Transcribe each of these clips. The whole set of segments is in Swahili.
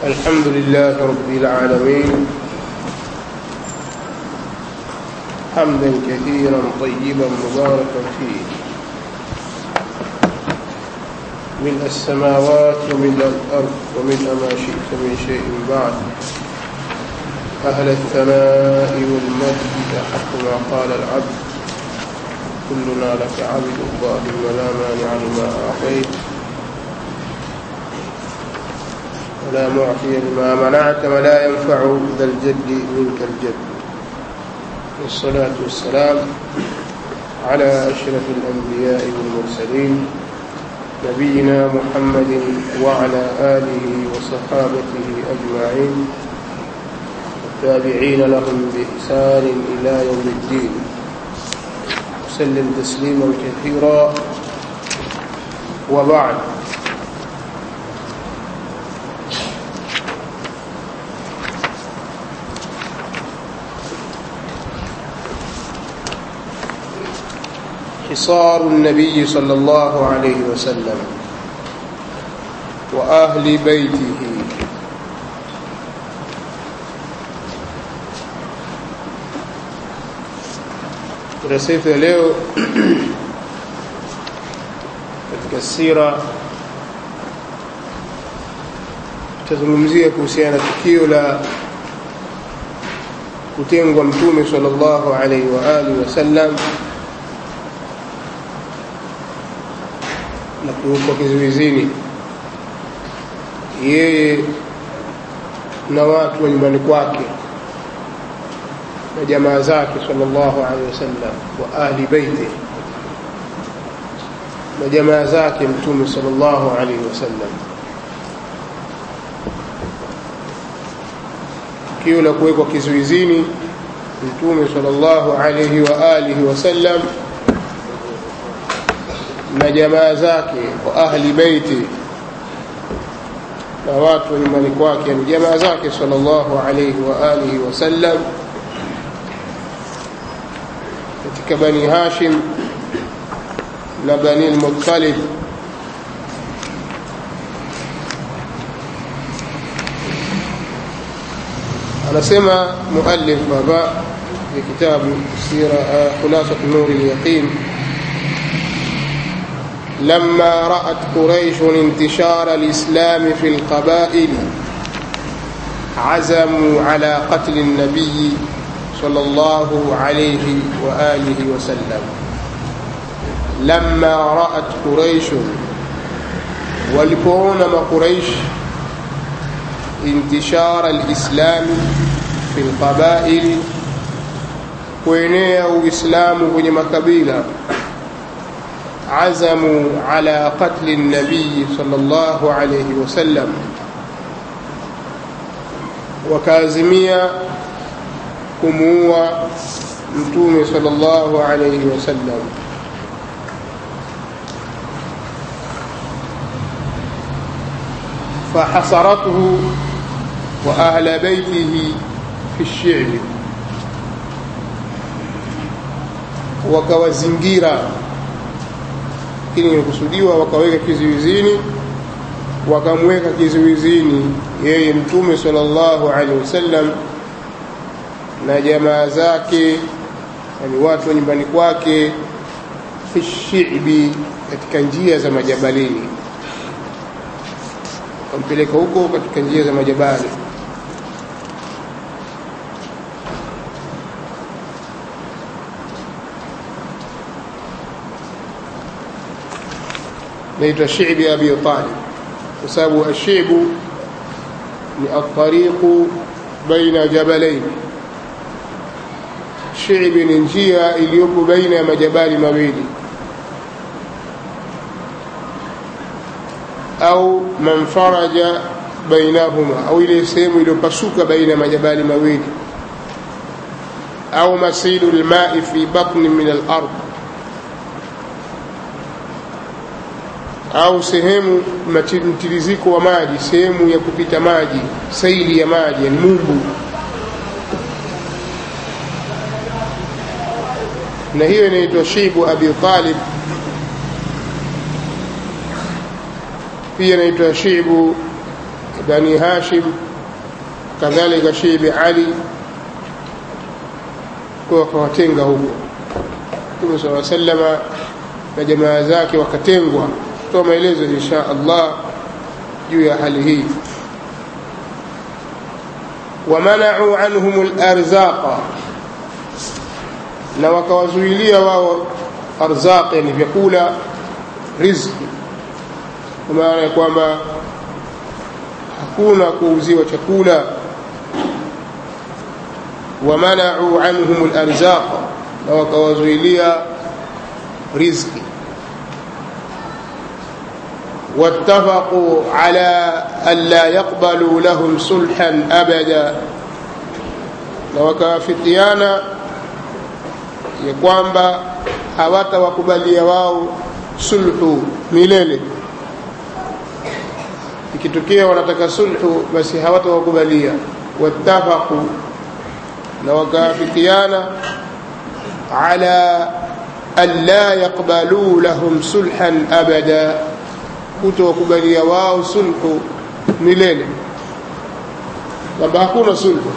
الحمد لله رب العالمين حمدا كثيرا طيبا مباركا فيه ملء السماوات وملء الأرض وملء ما شئت من شيء بعد أهل الثناء والمجد حق ما قال العبد كلنا لك عبد اللهم لا مانع لما أعطيت ولا معطي لما منعت ولا ينفع ذا الجد منك الجد والصلاة والسلام على أشرف الأنبياء والمرسلين نبينا محمد وعلى آله وصحابته أجمعين والتابعين لهم بإحسان إلى يوم الدين وسلم تسليما كثيرا وبعد حصار النبي صلى الله عليه وسلم وأهل بيته darasa yetu ya leo katika sira tutazungumzia kuhusiana na tukio la kutengwa mtume sallallahu alaihi wa alihi wasallam na kuwekwa kizuizini yeye na watu wa nyumbani kwake na jamaa zake sallallahu alaihi wasallam wa ahli baiti na jamaa zake mtume sallallahu alaihi wasallam tukio la kuwekwa kizuizini mtume sallallahu alaihi wa alihi wasallam na jamaa zake wa ahli baiti na watu wa nyumbani kwake ni jamaa zake sallallahu alaihi wa alihi wasallam katika bani hashim na bani lmuttalib anasema muallif baba في كتاب سيرة خلاصة نور اليقين لما رأت قريش انتشار الإسلام في القبائل عزموا على قتل النبي صلى الله عليه وآله وسلم لما رأت قريش ولقون قريش انتشار الإسلام في القبائل kuenea uislamu kwenye makabila azamu ala qatli nabii sallallahu alayhi wasallam wakaazimia kumuua mtume sallallahu alayhi wasallam فحصرته وأهل بيته في الشعب wakawazingira lakini imekusudiwa wakaweka kizuizini wakamweka kizuizini yeye mtume sallallahu alaihi wasallam na jamaa zake yani watu wa nyumbani kwake fi shibi katika njia za majabalini wakampeleka huko katika njia za majabali naitwa shibi abi talib kwa sababu ashibu ni atariqu baina jabalain shibi ni njia iliyopo baina ya majabali mawili au manfaraja bainahuma au ile sehemu iliyopasuka baina ya majabali mawili au masilu lmai fi batni min alard au sehemu mtiriziko wa maji sehemu ya kupita maji saili ya maji yani mumbu na hiyo inaitwa shibu abi talib pia inaitwa shibu bani hashim kadhalika shibi ali kwa wakawatenga huko mtume saa salama na jamaa zake wakatengwa toa maelezo insha allah juu ya hali hii wamanau anhum larzaqa na wakawazuilia wao arzaq yani vyakula rizki kwa maana ya kwamba hakuna kuuziwa chakula wamanau anhum larzaq na wakawazuilia rizki واتفقوا على ألا يقبلوا لهم صلحا أبدا na wakawafikiana ya kwamba hawatawakubalia wao sulhu milele ikitokea wanataka sulhu basi hawatawakubalia wattafaqu na wakawafikiana ala an la yaqbaluu lahum sulhan abada kutowakubalia wao sulhu milele kwamba hakuna sulhu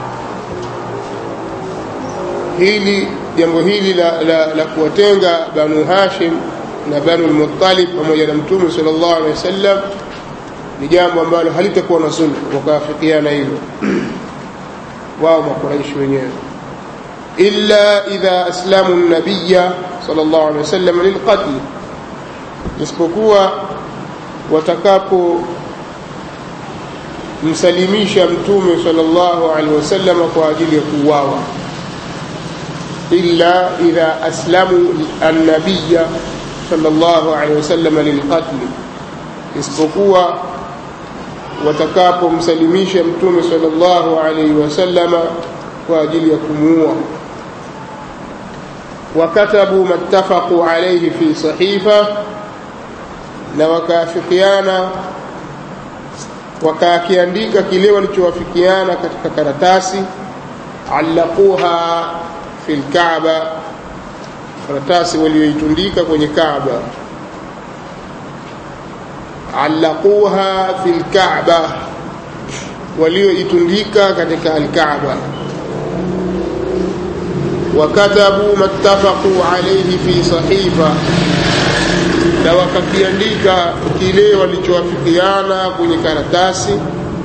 hili jambo hili la, la, la kuwatenga banu hashim na banu lmuttalib pamoja na mtume sal llahu alehi wasallam ni jambo ambalo halitakuwa na sulhu wakaafikiana hilo wao makuraishi wenyewe illa idha aslamu nabiya sal llahu alehi wasallam lilqatli isipokuwa watakapo msalimisha mtume sallallahu alaihi wasallam kwa ajili ya kuuawa illa idha aslamu annabiya sallallahu alaihi wasallam lilqatli isipokuwa watakapomsalimisha mtume sallallahu alaihi wasallama kwa ajili ya kumuua wakatabu mattafaqu alaihi fi sahifa na wakaafikiana wakakiandika kile walichowafikiana katika karatasi allaquha fi lkaaba karatasi walioitundika kwenye kaaba allaquha fi lkaaba walioitundika katika alkaaba wakatabu mattafaqu alaihi fi sahifa na wakakiandika kile walichowafikiana kwenye karatasi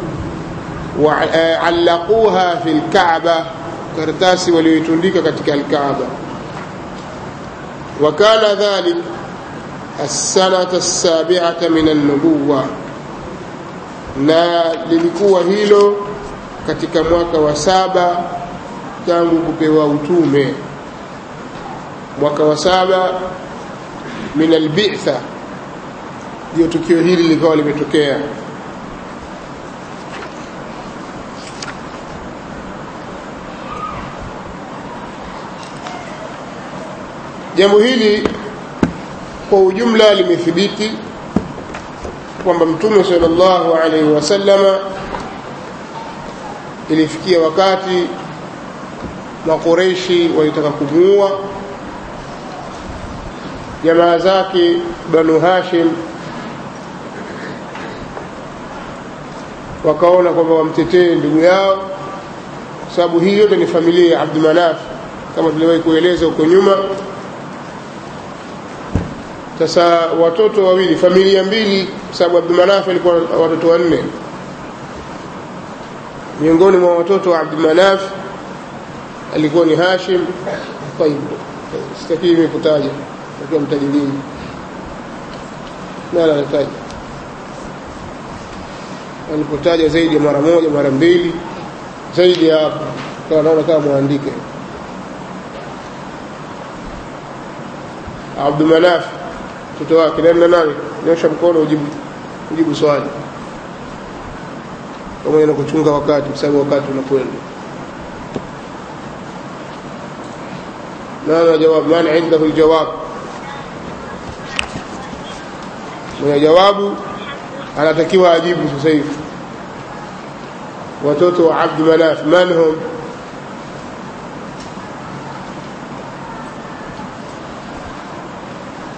waallaquha fi lkaaba karatasi walioitundika katika alkaaba wakana dhalik alsanata alsabiata min alnubuwa na lilikuwa hilo katika mwaka wa saba tangu kupewa utume mwaka wa saba min albitha ndio tukio hili likawa limetokea jambo hili kwa ujumla limethibiti kwamba mtume sallallahu alaihi wasallama ilifikia wakati makureishi walitaka kumuua jamaa zake banu hashim wakaona kwamba wamtetee ndugu yao kwa sababu hii yote ni familia ya abdumanaf kama tuliwahi kueleza huko nyuma sasa watoto wawili familia mbili kwa sababu abdumanaf alikuwa watoto wanne miongoni mwa watoto wa abdumanaf alikuwa ni hashim tayib sitakii mimi kutaja takiwa mtaji lini nala anataja alipotaja zaidi ya mara moja mara mbili zaidi ya hapo kawa naona kama mwandike abdumanaf mtoto wake nani na nani nyosha mkono ujibu, ujibu swali pamoja na kuchunga wakati kwa sababu wakati unakwenda ماذا جواب من عنده الجواب mwenye jawabu anatakiwa ajibu sasa hivi watoto wa abdu manaf man hum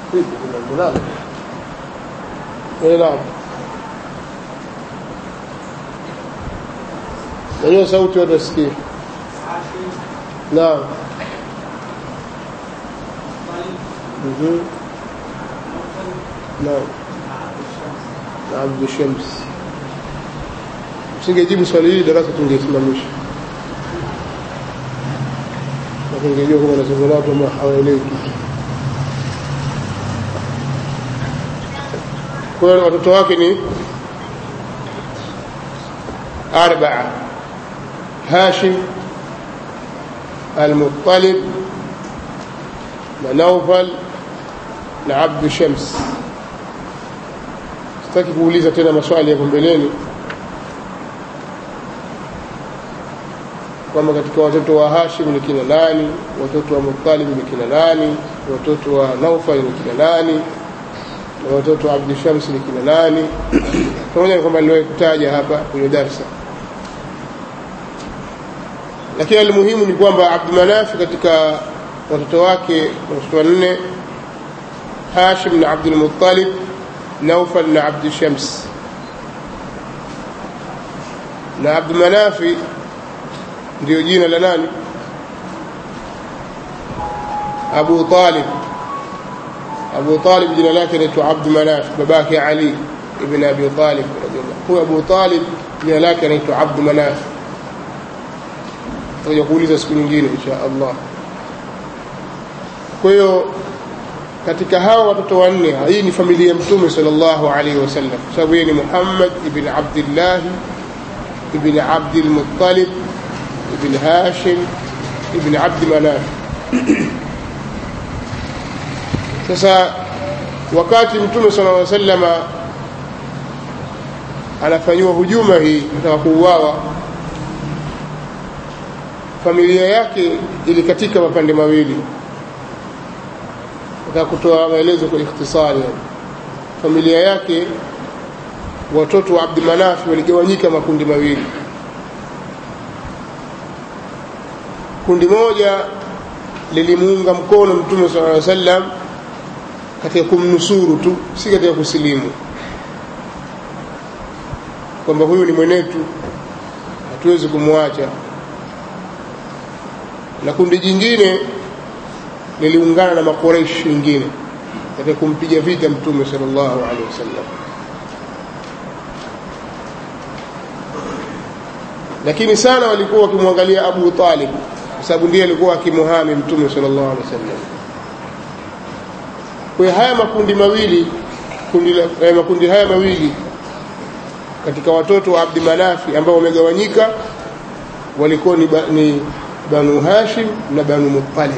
نعم najua sauti watu wasikie naam Mhm. naam na abdu shams usingejibu swali hili darasa tungesimamisha nakingejua kama nazungumza watu ambao hawaelewi kitu kwa hiyo watoto wake ni arbaa hashim almuttalib na naufal na abdu shams sitaki kuuliza tena maswali yako mbeleni kwamba katika watoto wa hashim ni kina nani watoto wa muttalib ni kina nani watoto wa naufal ni kina nani na watoto wa abdu shams ni kina nani pamoja na kwamba niliwahi kutaja hapa kwenye darsa lakini almuhimu ni kwamba abdumanafi katika watoto wake watoto wanne hashim na abdulmuttalib naufal na abdu shams na abdumanafi ndio jina la nani abu talib abu talib jina lake naitwa abdu manaf babake ali ibn abi talib huyo abu talib jina lake anaitwa abdu manaf takuja kuuliza siku nyingine insha allah kwa hiyo katika hawa watoto wanne hii ni familia ya mtume sallallahu alaihi wasallam kwa sababu yeye ni muhammad ibn abdillahi ibn abdilmuttalib ibn hashim ibn abdi manaf sasa wakati mtume sallallahu alaihi wasallama anafanyiwa hujuma hii nataka kuuawa familia yake ilikatika mapande mawili nataka kutoa maelezo kwa ikhtisari yani. familia yake watoto wa abdimanafi waligawanyika makundi mawili kundi moja lilimuunga mkono mtume sala llaw sallam katika kumnusuru tu si katika kusilimu kwamba huyu ni mwenetu hatuwezi kumwacha na kundi jingine liliungana na makoreishi wengine katika kumpiga vita mtume sallallahu alaihi wasallam lakini sana walikuwa wakimwangalia abu talib kwa sababu ndiye alikuwa akimuhami mtume sallallahu alaihi wasallam kwa hiyo haya makundi mawili kundi la, eh, makundi haya mawili katika watoto wa abdi manafi ambao wamegawanyika walikuwa ni, ba, ni banu hashim na banu muttalib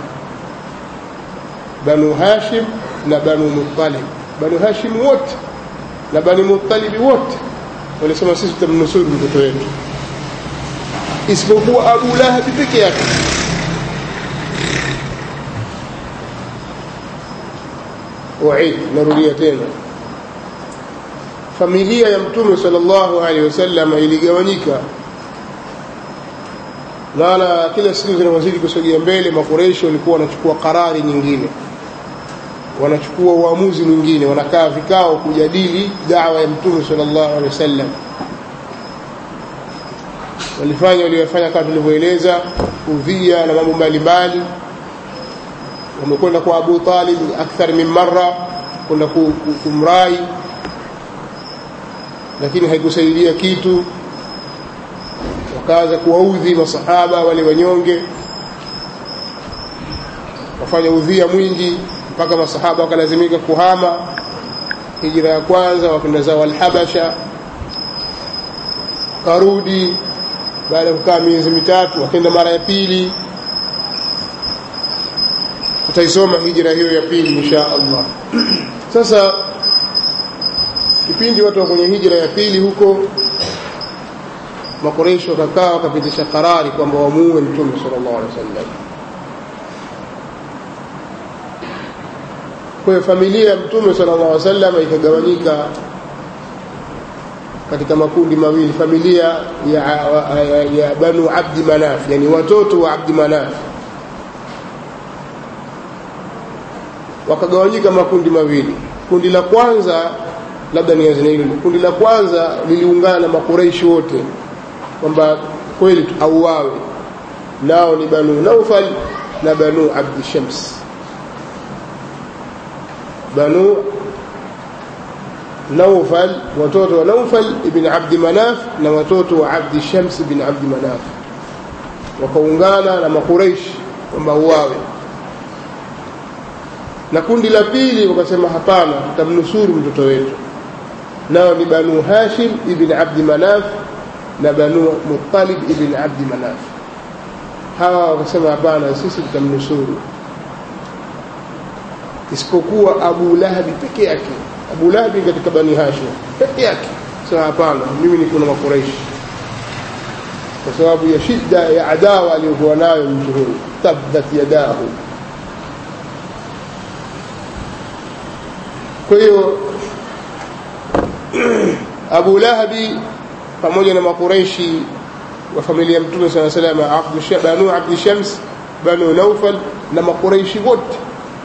banu hashim na banu muttalib banu hashim wote na banu muttalibi wote walisema sisi tutamnusuru mtoto wetu isipokuwa abu lahabi peke yake uid narudia tena familia ya mtume sallallahu alaihi wasallam iligawanyika maana kila siku zinavyozidi kusogea mbele makureishi walikuwa wanachukua karari nyingine wanachukua uamuzi mwingine wanakaa vikao kujadili dawa ya mtume sallallahu alaihi wasallam walifanya waliyofanya kama tulivyoeleza udhia na mambo mbalimbali wamekwenda kwa abu talib akthar min marra kwenda kumrai lakini haikusaidia kitu wakaanza kuwaudhi masahaba wale wanyonge wafanya udhia mwingi mpaka masahaba wakalazimika kuhama hijira ya kwanza wakenda zao alhabasha karudi baada ya kukaa miezi mitatu wakenda mara ya pili tutaisoma hijira hiyo ya pili insha allah sasa kipindi watu wa kwenye hijira ya pili huko makoresho wakakaa wakapitisha karari kwamba wamuue mtume sallallahu alaihi wasallam kwa hiyo familia ya mtume sallallahu alaihi wasallam ikagawanyika katika makundi mawili familia ya, ya, ya banu abdi manaf yani watoto wa abdi manaf wakagawanyika makundi mawili kundi la kwanza labda nianze na hilo kundi la kwanza liliungana na makureishi wote kwamba kweli auawe nao ni banu naufal na banu abdi shams banu naufal watoto wa naufal ibn abdi manaf na watoto wa abdi shams ibn abdi manaf wakaungana na makureishi kwamba uwawe na kundi la pili wakasema hapana tutamnusuru mtoto wetu nao ni banu hashim ibn abdi manaf na banu muttalib ibn abdi manaf hawa wakasema hapana sisi tutamnusuru isipokuwa abu lahabi peke yake abu lahabi katika bani hashim peke yake sema hapana mimi niko na makuraishi kwa sababu ya shida ya adawa aliyokuwa nayo mtu huyu tabbat yadahu kwa hiyo abu lahabi pamoja na makureishi wa familia mtume saa salam banu abdi shams banu naufal na makureishi wote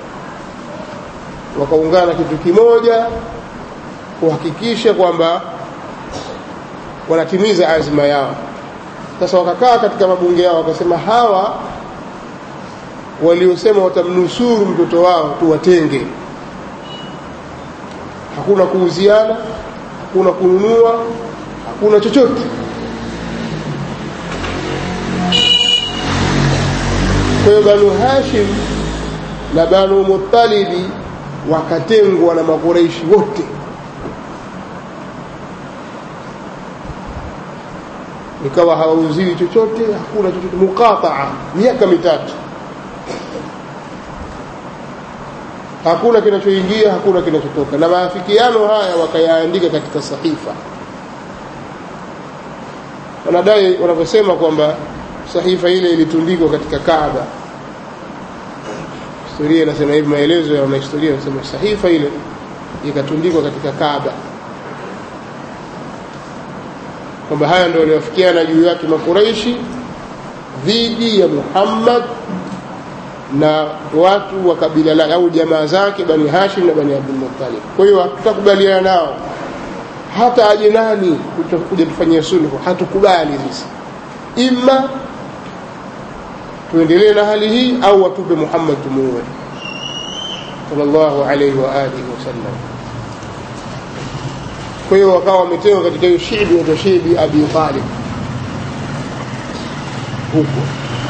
wakaungana kitu kimoja kuhakikisha kwamba wanatimiza azma yao sasa wakakaa katika mabunge yao wakasema hawa waliosema watamnusuru mtoto wao tuwatenge hakuna kuuziana hakuna kununua hakuna chochote kwa hiyo banu hashim na banu mutalibi wakatengwa na makureishi wote ikawa hawauziwi chochote hakuna chochote muqataa miaka mitatu hakuna kinachoingia hakuna kinachotoka na maafikiano haya wakayaandika katika sahifa wanadai wanavyosema kwamba sahifa ile ilitundikwa katika kaaba historia inasema hivi maelezo ya wanahistoria wanasema sahifa ile ikatundikwa katika kaaba kwamba haya ndio waliofikiana juu yake makuraishi dhidi ya muhammad na watu wa kabila lake au jamaa zake bani hashim na bani abdulmuttalib kwa hiyo hatutakubaliana nao hata aje nani kuja tufanyia sulhu hatukubali sisi ima tuendelee na hali hii au watupe muhammad tumuue sallallahu alaihi wa alihi wasallam kwa hiyo wakawa wametewa katika hiyo shibi wato shibi abi talib huko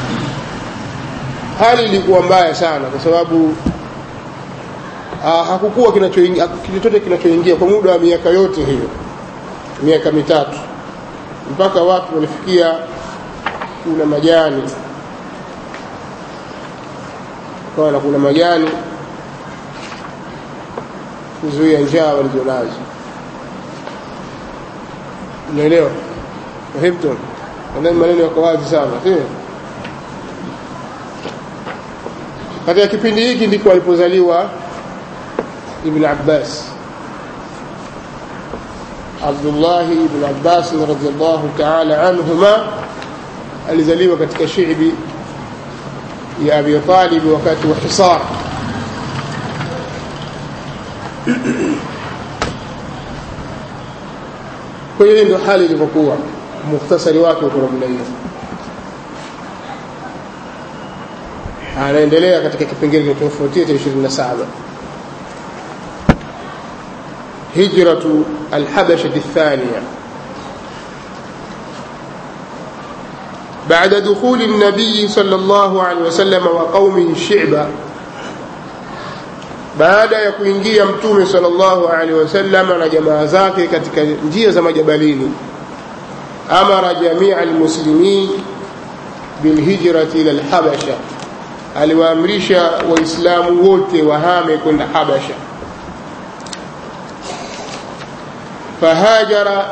hali ilikuwa mbaya sana kwa sababu uh, hakukuwa kinachoingia chochote kinachoingia kwa muda wa miaka yote hiyo miaka mitatu mpaka watu walifikia kuna majani kawa na kuna majani kuzuia njaa walizonazo unaelewa fahimtum nadhani maneno yako wazi sana sio katika kipindi hiki ndiko alipozaliwa ibn abbas abdullahi ibn abbas radiallahu taala anhuma alizaliwa katika shibi ya abi talib wakati wa hisar kwa hiyo ndio hali ilivyokuwa mukhtasari wake uko namna hiyo anaendelea katika kipengele kinachofuatia cha 27 hijratu alhabashati الثانية بعد دخول النبي صلى الله عليه وسلم وقومه الشعب baada ya kuingia mtume sallallahu alaihi wasallam na jamaa zake katika njia za majabalini amara jamia almuslimin bilhijrati ila alhabasha aliwaamrisha waislamu wote wahame kwenda habasha fahajara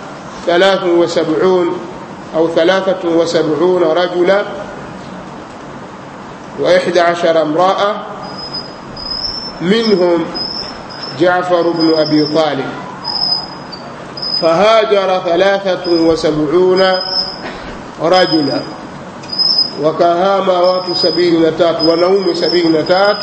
73 au 73 rajula و11 امرأة منهم جعفر بن أبي طالب فهاجر ثلاثة وسبعون رجلا وكهام وات سبيل نتات ونوم سبيل نتات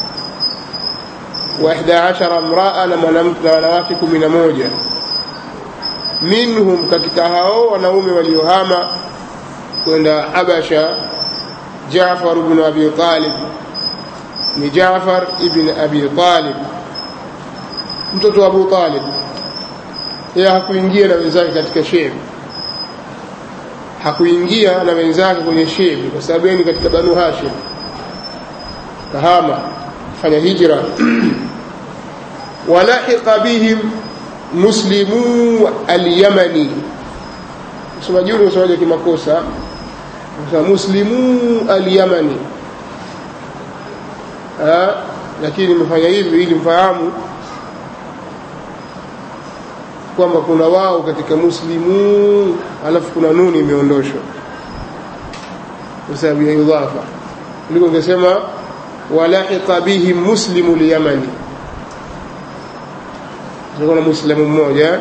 وإحدى عشر امرأة لمنواتكم من موجة منهم katika hao wanaume waliohama kwenda Habasha Jaafar ibn Abi Talib ni Jaafar ibn Abi Talib mtoto wa Abu Talib yeye hakuingia na wenzake katika shebi hakuingia na wenzake kwenye shebi kwa sababu yeye ni katika Banu Hashim kahama fanya hijra walahiqa bihim muslimu al-yamani msomaji yule msomaji kimakosa muslimu al-yamani lakini nimefanya hivi ili mfahamu kwamba kuna wao katika muslimu alafu kuna nuni imeondoshwa kwa sababu ya idhafa kuliko ungesema walahiqa bihim muslimu al-yamani kuna muislamu mmoja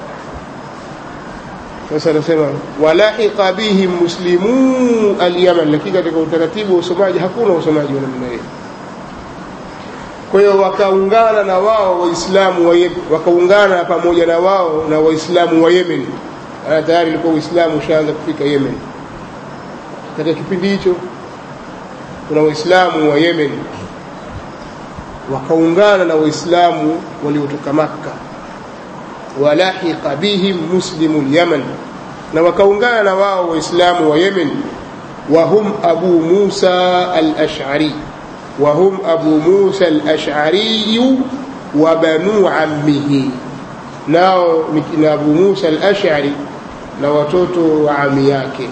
sasa anasema walahiqa bihim muslimu al-yaman lakini katika utaratibu wa usomaji hakuna usomaji wa namna hiyo kwa hiyo wakaungana na wao waislamu wa wakaungana pamoja na wao na waislamu wa Yemen ana tayari ilikuwa uislamu ushaanza kufika Yemen katika kipindi hicho kuna waislamu wa Yemen wakaungana na waislamu waliotoka Makka walahiqa bihim muslimu al-Yaman na wakaungana na wao waislamu wa Yemen wa hum Abu Musa al-Ash'ari wa hum Abu Musa al-Ash'ari wa banu ammihi nao ni Abu Musa al-Ash'ari na watoto wa ami yake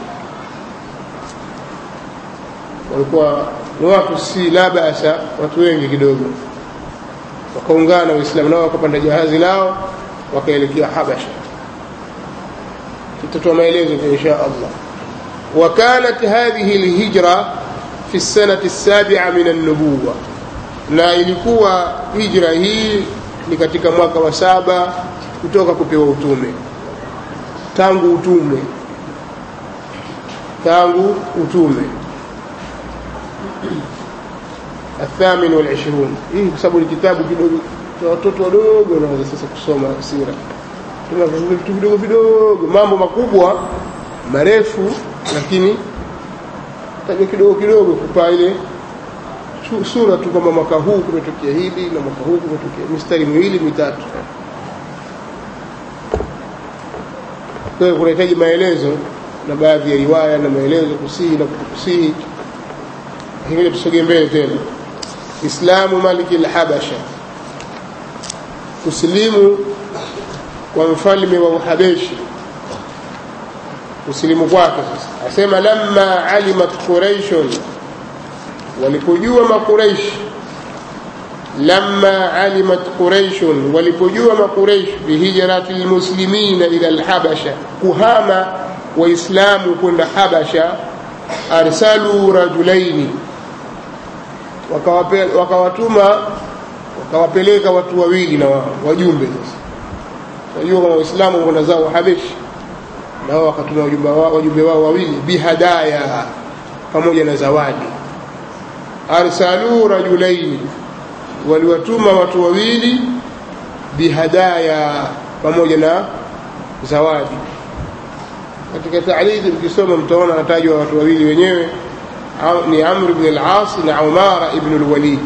walikuwa ni watu si la basa watu wengi kidogo wakaungana waislamu nao wakapanda jahazi lao wakaelekea habasha tutatoa maelezo insha allah وكانت هذه الهجرة في السنة السابعة من النبوة na ilikuwa hijra hii ni katika mwaka wa saba kutoka kupewa utume tangu utume tangu utume الثامن والعشرون hii kwa sababu ni kitabu kidogo cha watoto wadogo wanaweza sasa kusoma sira tuna vitu vidogo vidogo mambo makubwa marefu lakini taja kidogo kidogo kupa ile sura tu kwamba mwaka huu kumetokea hili na mwaka huu kumetokea mistari miwili mitatu kwa hiyo kunahitaji maelezo na baadhi ya riwaya na maelezo kusihi na kutokusihi hivyo tusogee mbele tena islamu maliki al-habasha kusilimu kwa mfalme wa uhabeshi kusilimu kwake sasa asema lamma alimat quraishun walipojua makuraish lamma alimat quraishun walipojua makuraish bihijrati lmuslimina ila alhabasha kuhama waislamu kwenda habasha arsalu rajulaini wakawatuma wakawapeleka watu wawili na wao wajumbe sasa najua kama waislamu kwenda zao habeshi na wao wakatuma wajumbe wao wajumbe wao wawili bihadaya pamoja na zawadi arsalu rajulaini waliwatuma watu wawili bihadaya pamoja na zawadi katika taaridi mkisoma mtaona anatajwa watu wawili wenyewe ni Amr ibn al-As na Umara ibn al-Walid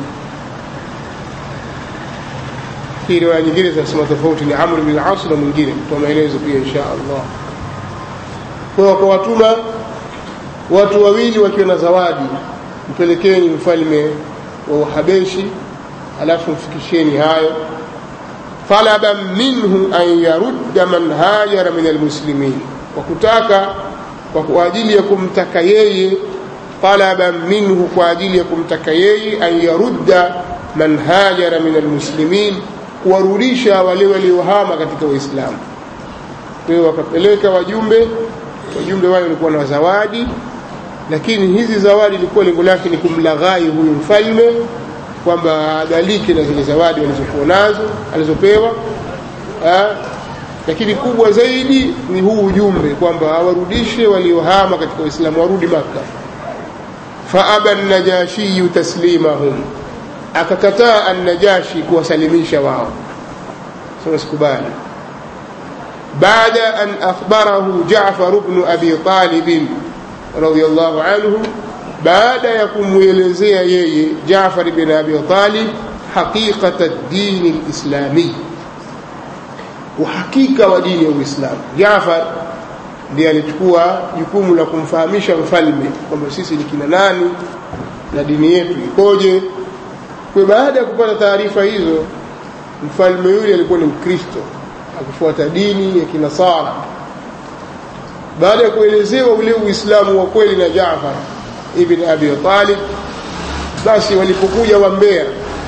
hii riwaya nyingine zinasema tofauti ni Amr ibn al-As na mwingine tutoa maelezo pia insha Allah kwa wakawatuma watu wawili wakiwa na zawadi mpelekeni mfalme wa Uhabeshi alafu mfikisheni hayo talaba minhu an yarudda man hajara min almuslimin kwa kutaka kwa ajili ya kumtaka yeye talaba minhu kwa ajili ya kumtaka yeye an yarudda man hajara min almuslimin kuwarudisha wale waliohama katika Uislamu. Kwa hiyo wakapeleka wajumbe, wajumbe wale walikuwa na zawadi, lakini hizi zawadi ilikuwa lengo lake ni kumlaghai huyu mfalme kwamba adalike na zile zawadi walizokuwa nazo alizopewa ha? lakini kubwa zaidi ni huu ujumbe kwamba awarudishe waliohama katika Uislamu warudi Makka. faaba najashiyu taslimahum akakataa an-Najashi kuwasalimisha wao sasa sikubali baada an akhbarahu Jaafar ibn Abi Talib radhiallahu anhu baada ya kumwelezea yeye Jaafar bin Abi Talib haqiqata ad-din al-islami uhakika wa dini ya Uislamu Jaafar ndiye alichukua jukumu la kumfahamisha mfalme kwamba sisi ni kina nani na dini yetu ikoje kwa baada ya kupata taarifa hizo mfalme yule alikuwa ni mkristo akifuata dini ya kinasara baada ya kuelezewa ule uislamu wa kweli na Jaafar ibn Abi Talib basi walipokuja wambea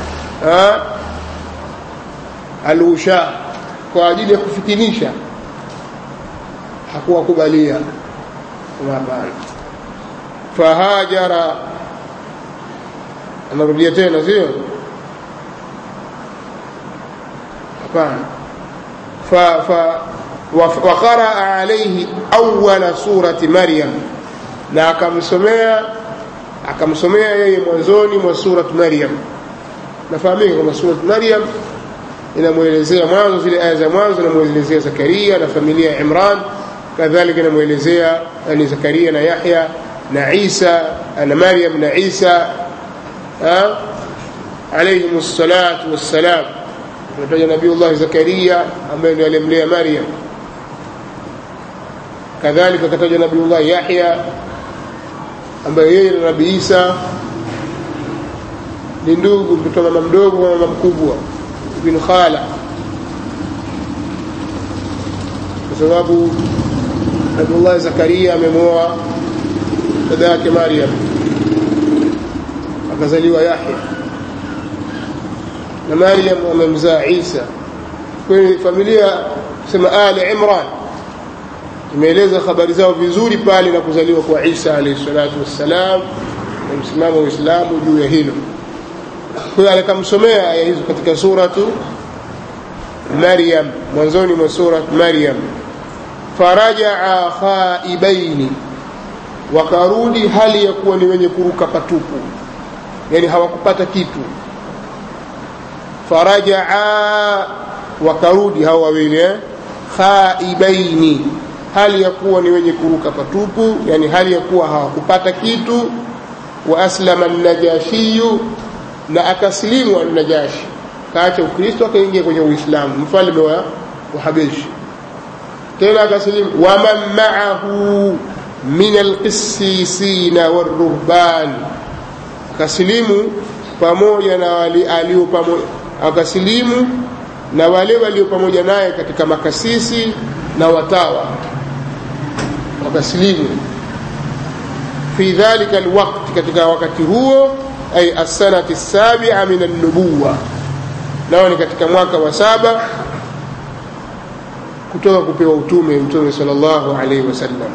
alusha kwa ajili ya kufitinisha hakuwakubalia hapana fahajara anarudia tena sio hapana fa fa waqaraa alayhi awwala surati maryam na akamsomea akamsomea yeye mwanzoni mwa surat maryam nafahamika kwamba surat maryam inamwelezea mwanzo zile aya za mwanzo inamwelezea zakaria na familia ya imran kadhalika inamwelezea ni zakaria na yahya na isa na maryam na isa alayhim الصلاه والسلام tunataja nabiullah zakaria ambaye ndiye alimlea maryam kadhalika kataja nabiullah yahya ambaye yeye na nabii isa ni ndugu mtoto mama mdogo na mama mkubwa ibn khala kwa sababu nabiullah zakaria amemwoa dada yake maryam akazaliwa yahya na Maryam amemzaa Isa. Kwa familia sema Ali Imran imeeleza habari zao vizuri pale na kuzaliwa kwa Isa alayhi salatu wassalam na msimamo wa Uislamu juu ya hilo. Kwa hiyo alikamsomea aya hizo katika suratu Maryam, mwanzoni mwa surat Maryam, farajaa khaibaini, wakarudi hali ya kuwa ni wenye kuruka patupu, yani hawakupata kitu farajaa wakarudi hao wawili eh? khaibaini hali ya kuwa ni wenye kuruka patupu yani hali ya kuwa hawakupata kitu wa aslama najashiyu na akasilimu najashi kaacha ukristo akaingia kwenye uislamu mfalme wa, wa habeshi tena akasilimu waman maahu min alqissisina waruhban akasilimu pamoja na wali alio pamoja akasilimu na wale walio pamoja naye katika makasisi na watawa wakasilimu fi dhalika alwaqt katika wakati huo ay as-sanati as-sabi'a min an-nubuwa nao ni katika mwaka wa saba kutoka kupewa utume mtume sallallahu alaihi wasallam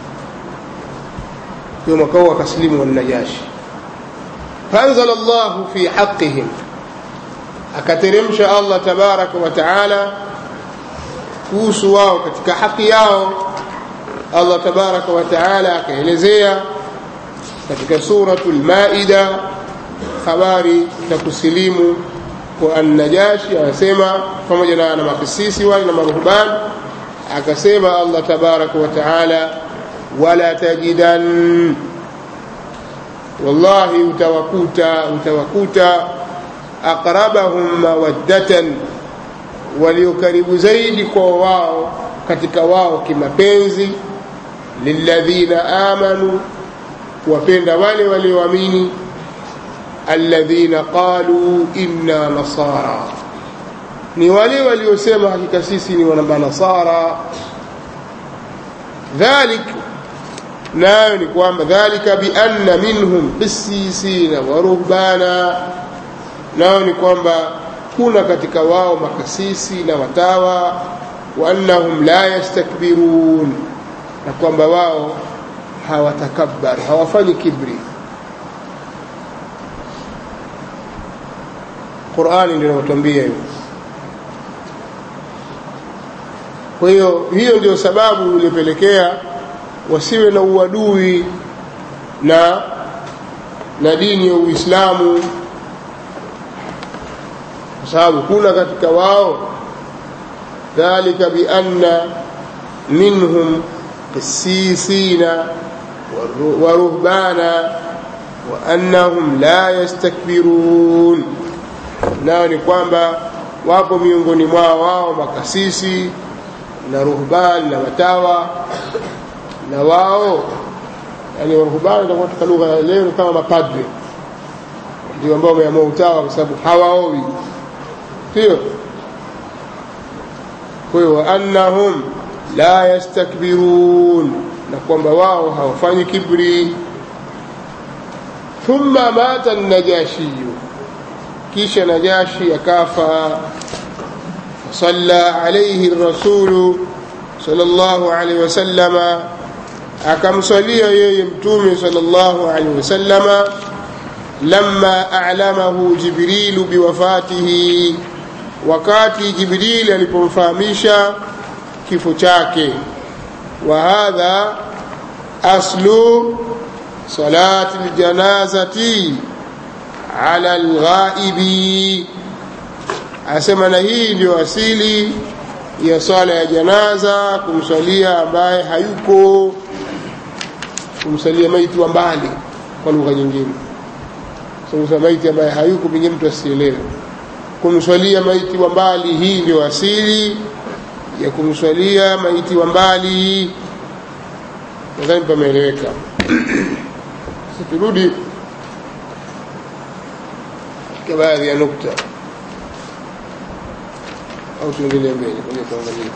hiyo mwaka huo akasilimu wanajashi فأنزل الله في حقهم akateremsha Allah tabaraka wa taala kuhusu wao katika haki yao Allah tabaraka wa taala akaelezea katika suratul maida habari za kusilimu kwa an-najashi anasema pamoja na na makisisi wale na maruhban akasema Allah tabaraka wa taala wala tajidan wallahi utawakuta utawakuta aqrabahum mawaddatan walio karibu zaidi kwa wao katika wao kimapenzi lilladhina amanu wapenda wale walioamini alladhina qalu inna nasara ni wale waliosema hakika sisi ni wanamanasara dhalik nayo ni kwamba dhalika bianna minhum qissisina wa ruhbana nao ni kwamba kuna katika wao makasisi na watawa wa annahum la yastakbirun na kwamba wao hawatakabbar hawafanyi kibri Qur'ani ndio inatuambia hivyo kwa hiyo hiyo ndio sababu iliyopelekea wasiwe na uadui na na dini ya Uislamu kwa sababu kuna katika wao dhalika bianna minhum qissisina waruhbana wa annahum la yastakbirun nao ni kwamba wapo miongoni mwao wao makasisi na ruhban na matawa na wao yani waruhbani itakuwa katika lugha ya leo kama mapadre ndio ambao wameamua utawa kwa sababu hawaowi sio kwa hiyo annahum la yastakbirun na kwamba wao hawafanyi kibri thumma mata najashiyu kisha najashi akafa fasalla alayhi rasulu sallallahu alayhi wasallama akamswalia yeye mtume sallallahu alayhi wasallama lamma a'lamahu jibrilu biwafatihi wakati jibrili alipomfahamisha kifo chake wa hadha aslu salati aljanazati ala alghaibi asema na hii ndio asili ya swala ya janaza kumswalia ambaye hayuko kumsalia maiti wa mbali kwa lugha nyingine sasa maiti ambaye hayuko pengine mtu asielewe kumswalia maiti wa mbali hii ndio asili ya kumswalia maiti wa mbali nadhani pameeleweka turudi katika baadhi ya nukta au tuendelee mbele kwenye tuangalie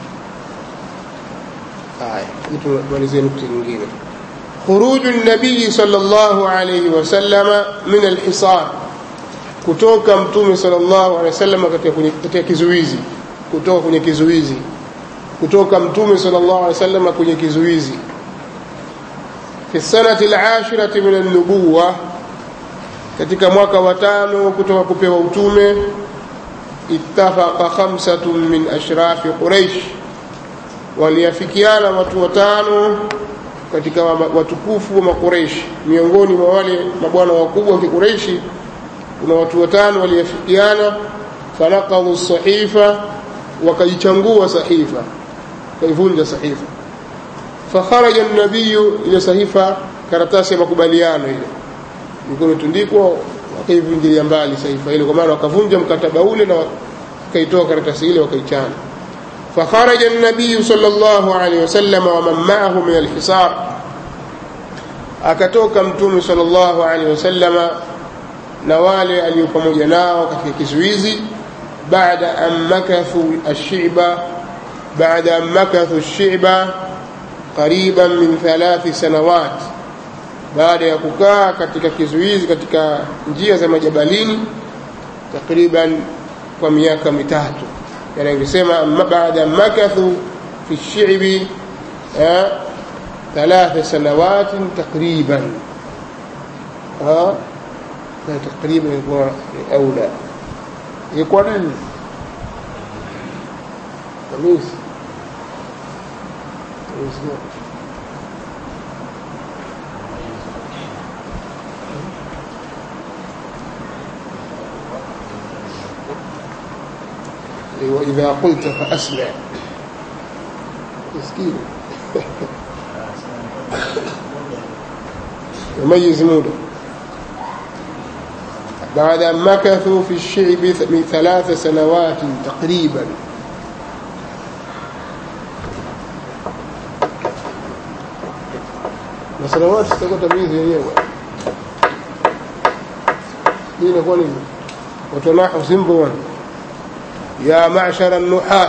haya tumalizie nukta nyingine خروج النبي صلى الله عليه وسلم من الحصار kutoka mtume sallallahu alaihi wasallam katika kizuizi kutoka kwenye kizuizi kutoka mtume sallallahu alaihi wasallam kwenye kizuizi fi sanati al-ashirati min an-nubuwa katika mwaka wa tano kutoka kupewa utume ittafaqa khamsatun min ashrafi quraish waliafikiana watu watano katika watukufu wa makureishi miongoni mwa wale mabwana wakubwa wa kikureishi kuna watu watano waliafikiana fanaqadhu sahifa wakaichangua sahifa kaivunja sahifa fakharaja nabiyu ile sahifa karatasi ya makubaliano ile ilikuwa imetundikwa wakaivunjilia mbali sahifa ile kwa maana wakavunja mkataba ule na wakaitoa karatasi ile wakaichana فخرج النبي صلى الله عليه وسلم ومن معه من الحصار akatoka mtume sallallahu alaihi wasallama na wale alio pamoja nao katika kizuizi baada an makathu ash-shi'ba baada an makathu ash-shi'ba qariban min thalathi sanawat baada ya kukaa katika kizuizi katika njia za majabalini takriban kwa miaka mitatu yani angesema baada makathu fi shi'bi ثلاث سنوات تقريبا ها تقريبا يكون أولى يكون قميص وإذا قلت فأسمع مسكين يميز موده بعد أن مكثوا في الشعب من ثلاث سنوات تقريبا na sanawati zitakuwa tamyizi yenyewe hii inakuwa nini watu nahu simple one ya ma'shara nuhat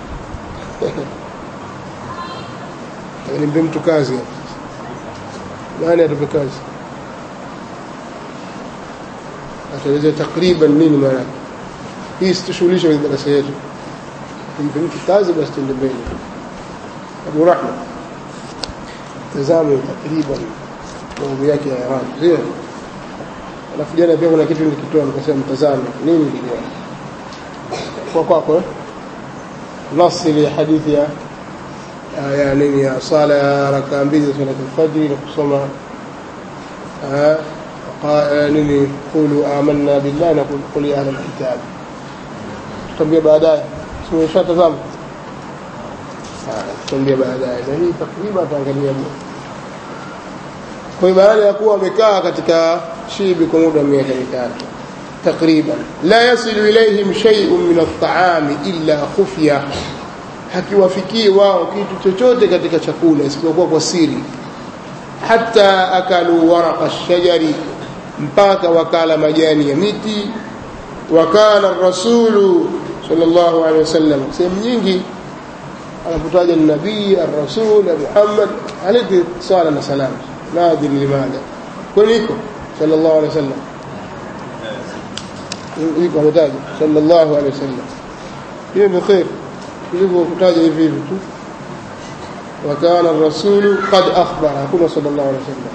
nimpe mtu kazi nani atupe kazi ataeleza takriban nini maana hii situshughulisha kwenye darasa yetu nimpe mtu kazi basi tuende mbele Abu Rahma tazame takriban mambo yake ya Arabu sio alafu jana pia kuna kitu nilikitoa nikasema mtazame nini kilikuwa kwa kwako eh nasi ile hadithi ya ya nini ya sala ya rakaa mbili za salati alfajri na kusoma nini qulu amanna billahi na qul ya ahla alkitab tutambia baadaye tumeshatazama tutambia baadaye na hii takriban tuangalia kwa hiyo baada ya kuwa wamekaa katika shibi kwa muda wa miaka mitatu takriban la yasilu ilaihim shay'un min at-ta'ami illa khufya hakiwafikii wao kitu chochote katika chakula isipokuwa kwa siri hata akalu waraqa ash-shajari mpaka wakala majani ya miti wakana rasulu sallallahu alaihi wasallam sehemu nyingi anapotaja nabii ar-rasul Muhammad alayhi sala na salam nadir limadha kwani iko sallallahu alaihi wasallam iko ametaja sallallahu alaihi wasallam hiyo ni khair hivyo kutaja hivi hivi tu وكان الرسول قد أخبر كنا صلى الله عليه وسلم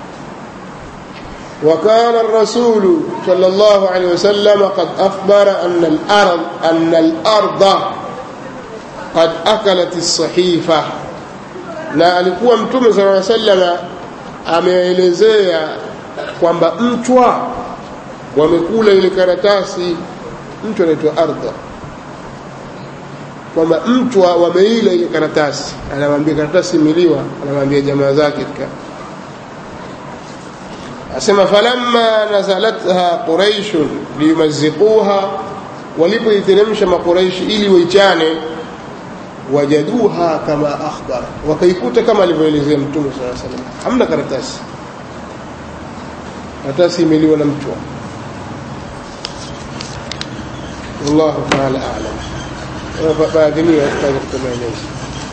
وكان الرسول صلى الله عليه وسلم قد أخبر أن الأرض أن الأرض قد أكلت الصحيفة na alikuwa mtume sala salama ameelezea kwamba mchwa wamekula ile karatasi mchwa anaitwa ardha kwamba mchwa wameila ile karatasi anamwambia karatasi imeliwa anamwambia jamaa zake katika asema falamma nazalatha quraishun liyumazziquha walipoiteremsha makuraishi ili waichane wajaduha kama akhbara wakaikuta kama alivyoelezea mtume saa salam hamna karatasi karatasi imeliwa na mchwa wallahu taala alam baadhimia katika katika maelezo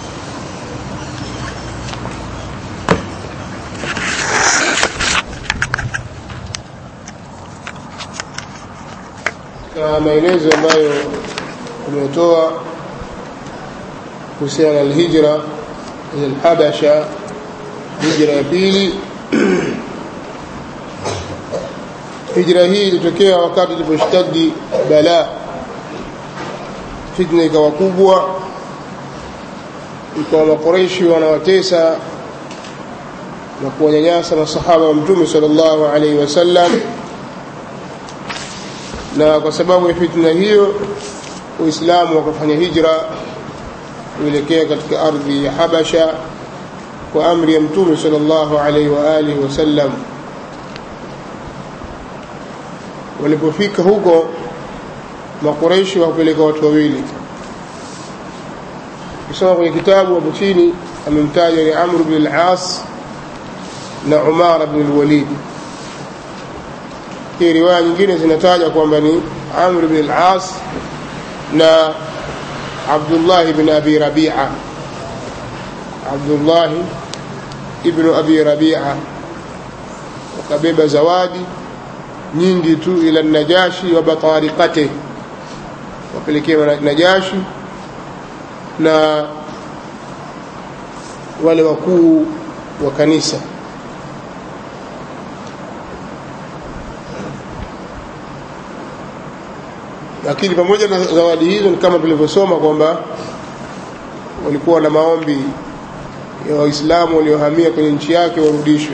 na maelezo ambayo umetoa kuhusiana na alhijra ila alhabasha hijra ya pili hijra hii ilitokea wakati iliposhtadi balaa fitna ikawa kubwa ikawa makoreishi wanawatesa na kuwanyanyasa masahaba wa mtume sallallahu alaihi wasallam na kwa sababu ya fitna hiyo uislamu wakafanya hijra kuelekea katika ardhi ya habasha kwa amri ya mtume sallallahu alaihi wa alihi wasallam walipofika huko makureishi wakapeleka watu wawili kusoma kwenye kitabu hapo chini amemtaja ni amr bn al-as na umara bn al-walid hii riwaya nyingine zinataja kwamba ni amr bn al-as na abdullah bn abi rabia abdullah ibn abi rabia wakabeba zawadi nyingi tu ila najashi wa batariqatihi wapelekewa Najashi na wale wakuu wa kanisa lakini pamoja na zawadi hizo ni kama tulivyosoma kwamba walikuwa na maombi ya waislamu waliohamia kwenye nchi yake warudishwe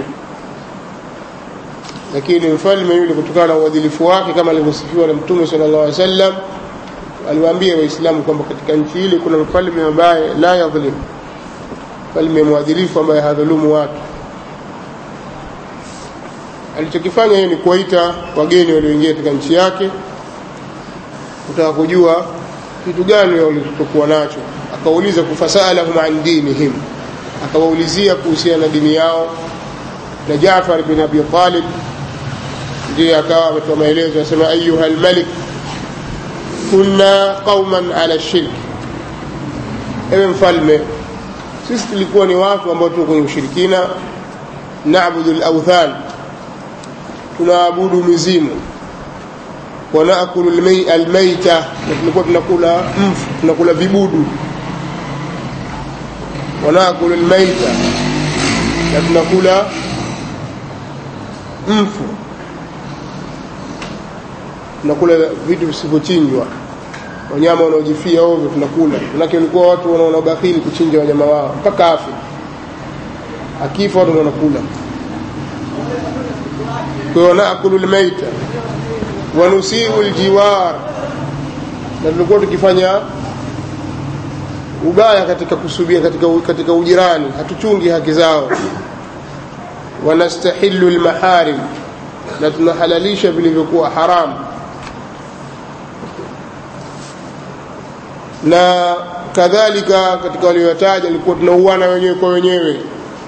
lakini mfalme yule kutokana na uadilifu wake kama alivyosifiwa na mtume sallallahu alaihi wasallam aliwaambia waislamu kwamba katika nchi ile kuna mfalme ambaye la yadhlim mfalme mwadilifu ambaye hadhulumu watu alichokifanya yeye ni kuwaita wageni walioingia katika nchi yake kutaka kujua kitu gani walichokuwa nacho akauliza kufasalahum an dinihim akawaulizia kuhusiana na dini yao na Jaafar bin Abi Talib ndiye akawa ametoa maelezo anasema ayuha almalik kunna qauman ala shirk ewe mfalme sisi tulikuwa ni watu ambao tuko kwenye ushirikina naabudu alauthan tunaabudu mizimu wa naakulu almaita na tulikuwa tunakula mfu tunakula vibudu wa naakulu almaita na tunakula mfu tunakula vitu visivyochinjwa wanyama wanaojifia ovyo tunakula manake walikuwa watu wanaona bakhili kuchinja wanyama wao mpaka afi akifa watu wanakula kwa hiyo naakulu lmaita wanusiu ljiwar na tulikuwa tukifanya ubaya katika kusubia katika, katika ujirani hatuchungi haki zao wanastahilu lmaharim na tunahalalisha vilivyokuwa haramu na kadhalika katika walioyataja ilikuwa tunauana wenyewe kwa wenyewe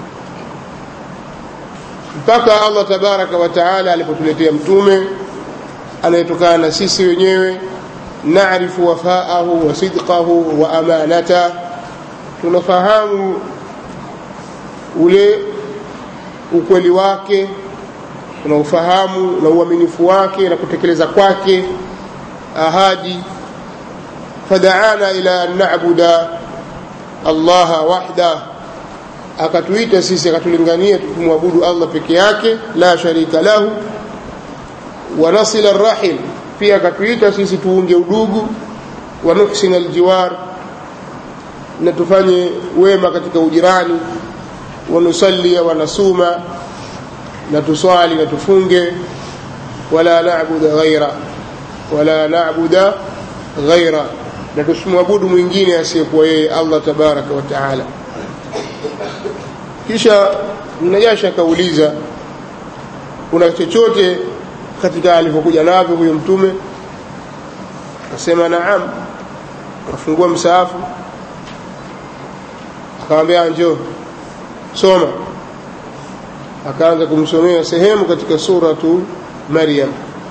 mpaka allah tabaraka wa taala alipotuletea mtume anayetokana na sisi wenyewe narifu wafaahu wa sidqahu wa amanata tunafahamu ule ukweli wake tunaufahamu na uaminifu wake na kutekeleza kwake ahadi fadaana ila an nabuda allaha wahdah akatuita sisi akatulingania tumwabudu allah peke yake la sharika lahu wa nasila rahim pia akatuita sisi tuunge udugu wa nuhsina aljiwar na tufanye wema katika ujirani wa nusallia wa nasuma na tuswali na tufunge wala nabuda ghaira wala nabuda ghaira na tusimwabudu mwingine asiyekuwa yeye allah tabaraka wa taala kisha mnajashi akauliza kuna chochote katika alivyokuja navyo huyo mtume akasema naam akafungua msaafu akamwambia njoo soma akaanza kumsomea sehemu katika suratu maryam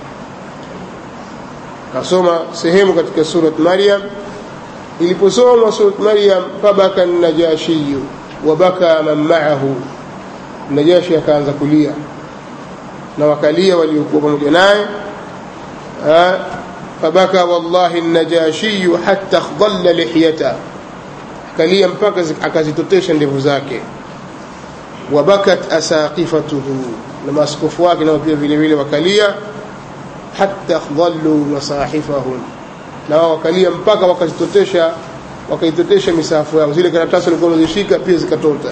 akasoma sehemu katika surat maryam iliposomwa surat maryam fabaka najashiyu wabaka man maahu najashi akaanza kulia na wakalia waliokuwa pamoja naye fabaka wallahi najashiyu hatta khdalla lihyata akalia mpaka akazitotesha ndevu zake wabakat asaqifatuhu na maaskofu wake nao pia vile vile wakalia hatta khdallu masahifahum na wao wakalia mpaka wakazitotesha wakaitotesha misahafu yao zile karatasi walikuwa wamezishika pia zikatota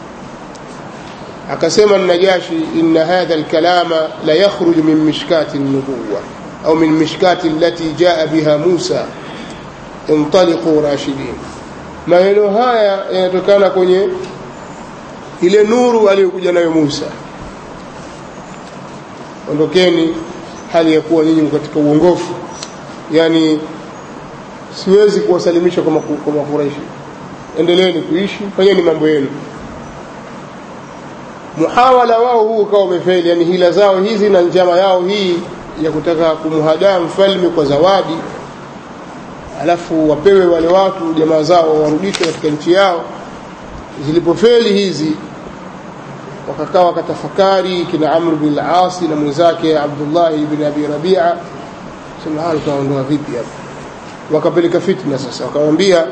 akasema najashi inna hadha alkalama la yakhruju min mishkati nubuwa au min mishkati allati jaa biha musa intaliqu rashidin maneno haya yanatokana kwenye ile nuru aliyokuja nayo musa ondokeni hali ya kuwa nyinyi katika uongofu yani siwezi kuwasalimisha kwa makuraishi endeleeni kuishi fanyeni mambo yenu muhawala wao huu ukawa umefeli yani hila zao hizi na njama yao hii ya kutaka kumhadaa mfalme kwa zawadi alafu wapewe wale watu jamaa zao warudishwe katika nchi yao zilipofeli hizi wakakaa wakatafakari kina amr bin al-asi na mwenzake abdullah ibn abi rabia sema hali tunaondoa vipi hapa wakapeleka fitna sasa wakamwambia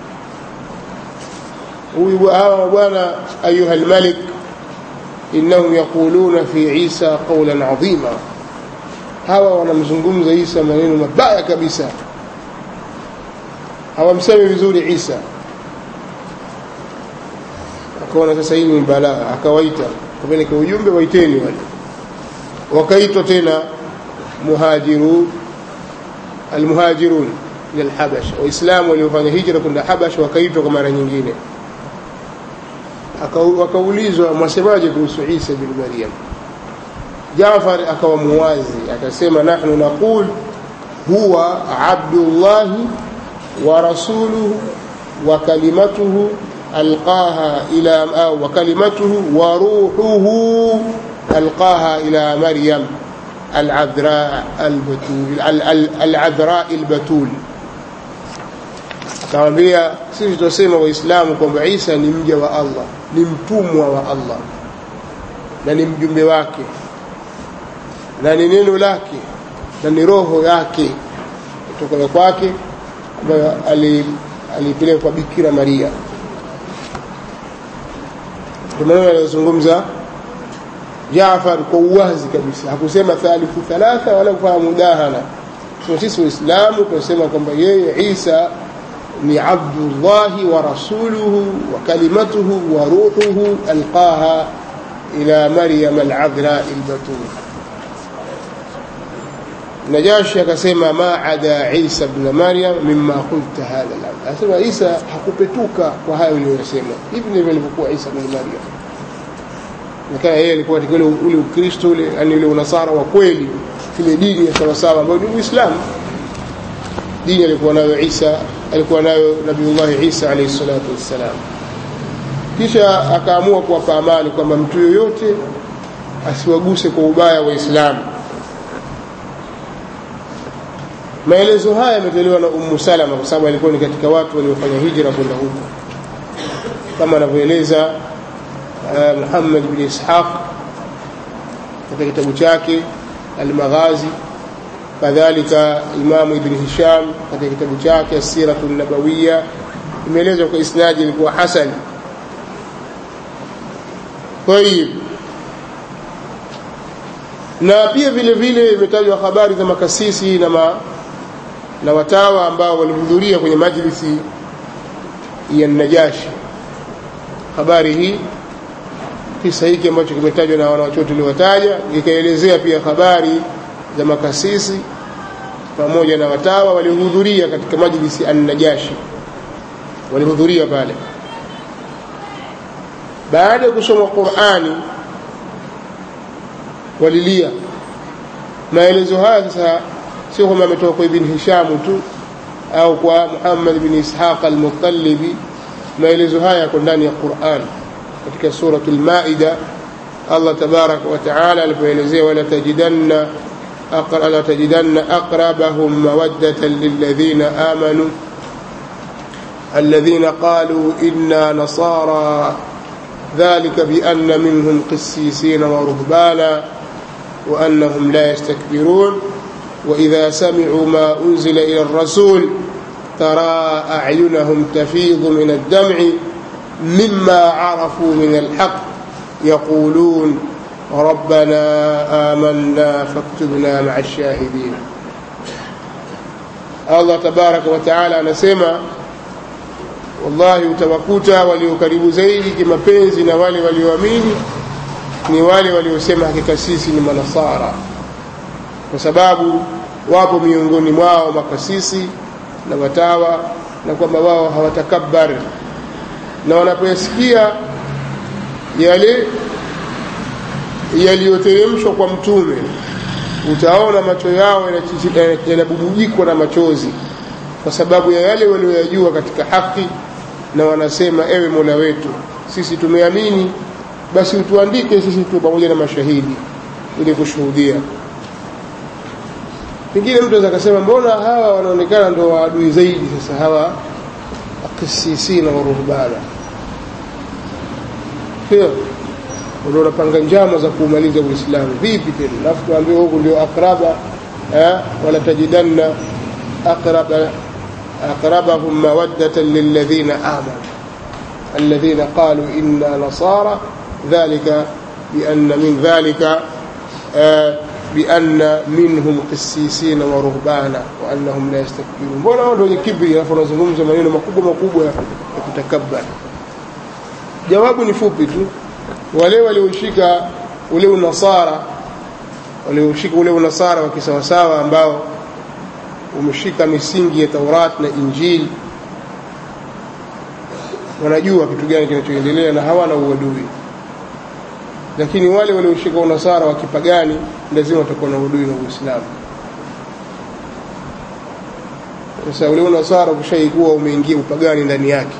huyu hawa bwana ayuha almalik innahum yaquluna fi isa qawlan adhima hawa wanamzungumza isa maneno mabaya kabisa hawamsemi vizuri isa akaona sasa hii ni balaa akawaita kapeleka ujumbe waiteni wale wakaitwa tena muhajiru almuhajirun ila alhabash waislamu waliofanya hijra kwenda habash wakaitwa kwa mara nyingine wakaulizwa mwasemaje kuhusu isa bin maryam jafar akawa muwazi akasema nahnu naqul huwa abdullahi wa rasuluhu wa kalimatuhu ألقاها إلى وكلمته وروحه ألقاها إلى مريم العذراء البتول العذراء البتول akamwambia sisi tunasema waislamu kwamba isa ni mja wa allah ni mtumwa wa allah na ni mjumbe wake na ni neno lake na ni roho yake kutoka kwake ambayo alipeleka kwa bikira maria maneno yanayozungumza Jaafar kwa uwazi kabisa, hakusema thalithu thalatha wala kufanya mudahana. So sisi Waislamu tunasema kwamba yeye Isa ni abdullahi wa rasuluhu wa kalimatuhu wa ruhuhu alqaha ila Maryam al-adhra al-batul. Najashi akasema ma ada Isa ibn Maryam mimma qulta hadha al-amr. Anasema Isa hakupetuka kwa hayo uliyosema. Hivi ndivyo alivyokuwa Isa ibn Maryam. nikaa yeye alikuwa katika ule ule ukristo ule yani ule unasara wa kweli ile dini ya sawasawa ambayo ni uislamu dini alikuwa nayo isa alikuwa nayo nabiullahi isa alayhi salatu wassalam kisha akaamua kuwapa amani kwamba mtu yoyote asiwaguse kwa ubaya waislamu maelezo haya yametolewa na ummu salama kwa sababu alikuwa ni katika watu waliofanya hijra kwenda huko kama anavyoeleza uh, muhammad bni ishaq katika kitabu chake almaghazi kadhalika imamu ibni hisham katika kitabu chake asiratu nabawiya imeelezwa kwa isnadi ilikuwa hasani tayib na pia vile vile imetajwa habari za makasisi na, ma, na watawa ambao walihudhuria kwenye majlisi ya najashi habari hii kisa hiki ambacho kimetajwa na wanawachuo tuliowataja ikaelezea pia habari za makasisi pamoja na watawa walihudhuria katika majlisi an-najashi walihudhuria pale baada ya kusoma Qur'ani walilia maelezo haya sasa sio kwamba ametoka kwa ibn Hisham tu au kwa Muhammad ibn Ishaq al-Muttalibi maelezo haya yako ndani ya Qur'an katika suratul Maida Allah tabaraka wa taala alipoelezea wala tajidanna لا تجدن أقربهم مودة للذين آمنوا الذين قالوا إنا نصارى ذلك بأن منهم قسيسين ورهبانا وأنهم لا يستكبرون وإذا سمعوا ما أنزل إلى الرسول ترى أعينهم تفيض من الدمع مما عرفوا من الحق يقولون ربنا آمنا فاكتبنا مع الشاهدين الله تبارك وتعالى anasema wallahi utawakuta walio karibu zaidi kimapenzi na wale walioamini ni wale waliosema hakika sisi ni manasara kwa sababu wapo miongoni mwao makasisi na watawa na kwamba wao hawatakabar na wanapoyasikia yale yaliyoteremshwa kwa mtume utaona macho yao yanabubujikwa na machozi kwa sababu ya yale walioyajua katika haki na wanasema ewe mola wetu sisi tumeamini basi utuandike sisi tu pamoja na mashahidi ili kushuhudia pengine mtu anaweza akasema mbona hawa wanaonekana ndo waadui zaidi sasa hawa akisisina waruhbana sio ndio unapanga njama za kuumaliza uislamu vipi tena alafu tuambiwe huku ndio akraba eh, wala tajidanna aqraba aqrabahum mawaddatan lilladhina amanu alladhina qalu inna nasara dhalika bianna min dhalika بأن منهم قسيسين ورهبانا وأنهم لا يستكبرون mbona wao ndio kibri alafu wanazungumza maneno makubwa makubwa ya kutakabbar jawabu ni fupi tu wale walioshika ule unasara walioshika ule unasara wa kisawasawa ambao umeshika misingi ya Taurat na Injili wanajua kitu gani kinachoendelea na hawana uadui lakini wale walioshika unasara wa kipagani lazima watakuwa na uadui na Uislamu sasa ule unasara ukishaikuwa umeingia upagani ndani yake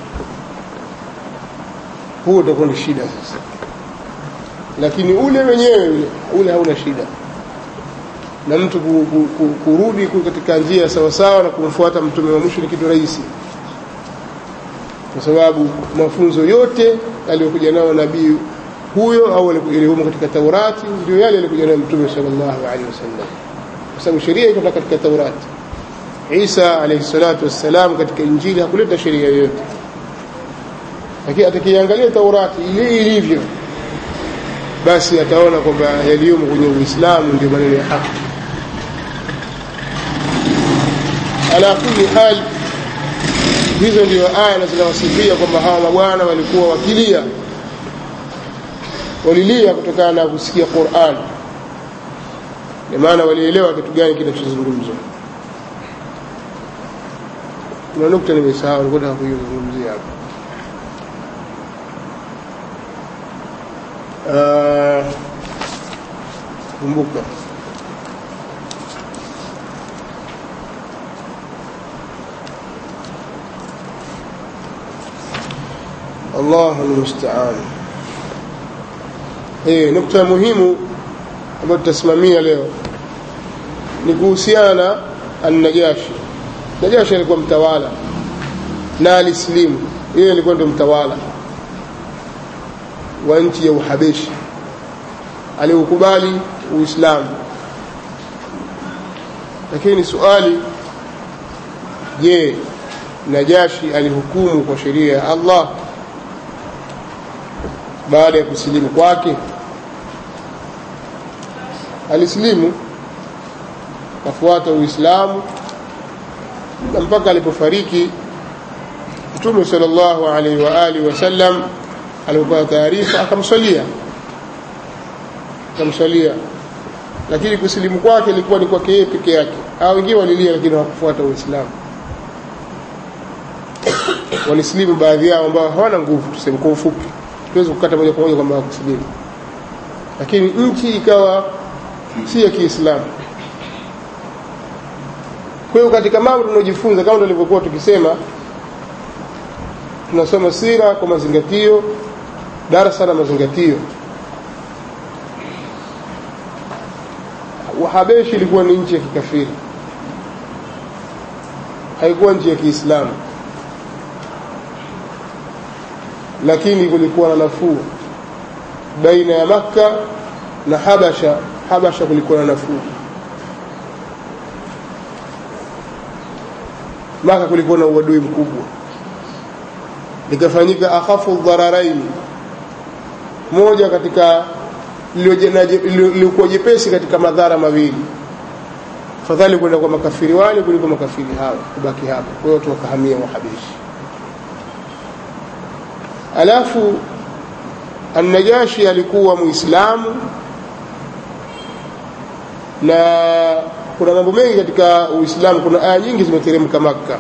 huo utakuwa ni shida sasa lakini ule wenyewe ule ule hauna shida na mtu ku, ku, ku, kurudi katika njia sawasawa na kumfuata mtume wa mwisho ni kitu rahisi kwa sababu mafunzo yote aliyokuja nayo nabii huyo au yaliyomo katika Taurati ndio yale yalikuja nayo mtume sallallahu alaihi wasallam kwa sababu sheria iko katika Taurati Isa alayhi salatu wassalam katika Injili hakuleta sheria yoyote lakini atakiangalia Taurati ile ilivyo basi ataona kwamba yaliyomo kwenye Uislamu ndio maneno ya haki ala kulli hal hizo ndio aya na zinawasifia kwamba hawa mabwana walikuwa wakilia walilia kutokana na kusikia Qur'an ni maana walielewa kitu gani kinachozungumzwa kuna nukta nimesahau nilikuwa nataka kuizungumzia hapa uh, kumbuka Allahu almusta'an. Eh, nukta muhimu ambayo tutasimamia leo ni kuhusiana na an-Najashi. Najashi alikuwa mtawala na alislimu, yeye alikuwa ndio mtawala wa nchi ya Uhabeshi, aliukubali Uislamu. Lakini swali, je, Najashi alihukumu kwa sheria ya Allah baada ya kusilimu kwake? Alisilimu kafuata Uislamu na mpaka alipofariki Mtume sallallahu alaihi wa alihi wasallam alipopata taarifa akamswalia akamswalia, lakini kusilimu kwake ilikuwa ni kwake yeye peke yake. Hao wengine walilia, lakini hawakufuata Uislamu. Walisilimu baadhi yao ambao hawana nguvu, tuseme kwa ufupi, tuweze kukata moja kwa moja kwamba hawakusilimu, lakini nchi ikawa si ya Kiislamu. Kwa hiyo katika mambo tunaojifunza kama tulivyokuwa tukisema, tunasoma sira kwa mazingatio, darasa la mazingatio. Wahabeshi ilikuwa ni nchi ya kikafiri, haikuwa nchi ya Kiislamu, lakini kulikuwa na nafuu baina ya Makka na Habasha. Habasha kulikuwa na nafuu Maka kulikuwa na uadui mkubwa, likafanyika akhafu dhararaini, moja katika lilikuwa jepesi katika madhara mawili, fadhali kwenda kwa makafiri wale kuliko makafiri hawa kubaki hapa. Kwa hiyo watu wakahamia Wahabeshi. Alafu Annajashi alikuwa Muislamu na kuna mambo mengi katika Uislamu. Kuna aya nyingi zimeteremka Makka,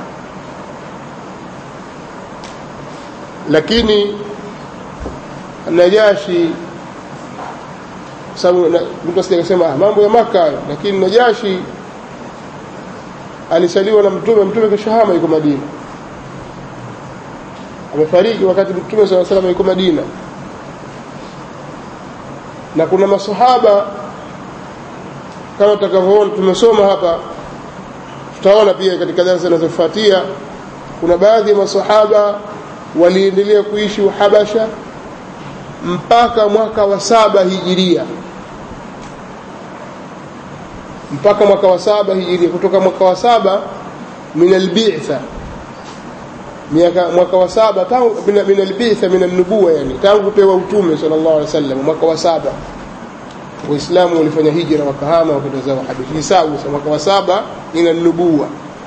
lakini Najashi sababu mtu asije akasema ah, mambo ya Makka, lakini Najashi alisaliwa na Mtume. Mtume kashahama yuko Madina, amefariki wakati Mtume sala salam yuko Madina, na kuna masahaba kama tutakavyoona tumesoma hapa, tutaona pia katika darasa zinazofuatia, kuna baadhi ya masahaba waliendelea kuishi Uhabasha mpaka mwaka wa saba hijiria, mpaka mwaka wa saba hijiria. Kutoka mwaka wa saba min albitha, mwaka wa saba tangu min albitha min alnubuwa, yani tangu kupewa utume sallallahu alaihi wasallam, mwaka wa saba Waislamu walifanya hijra wakahama wakenda zao Habeshi. Hisabu sasa mwaka wa saba ina nubuwa,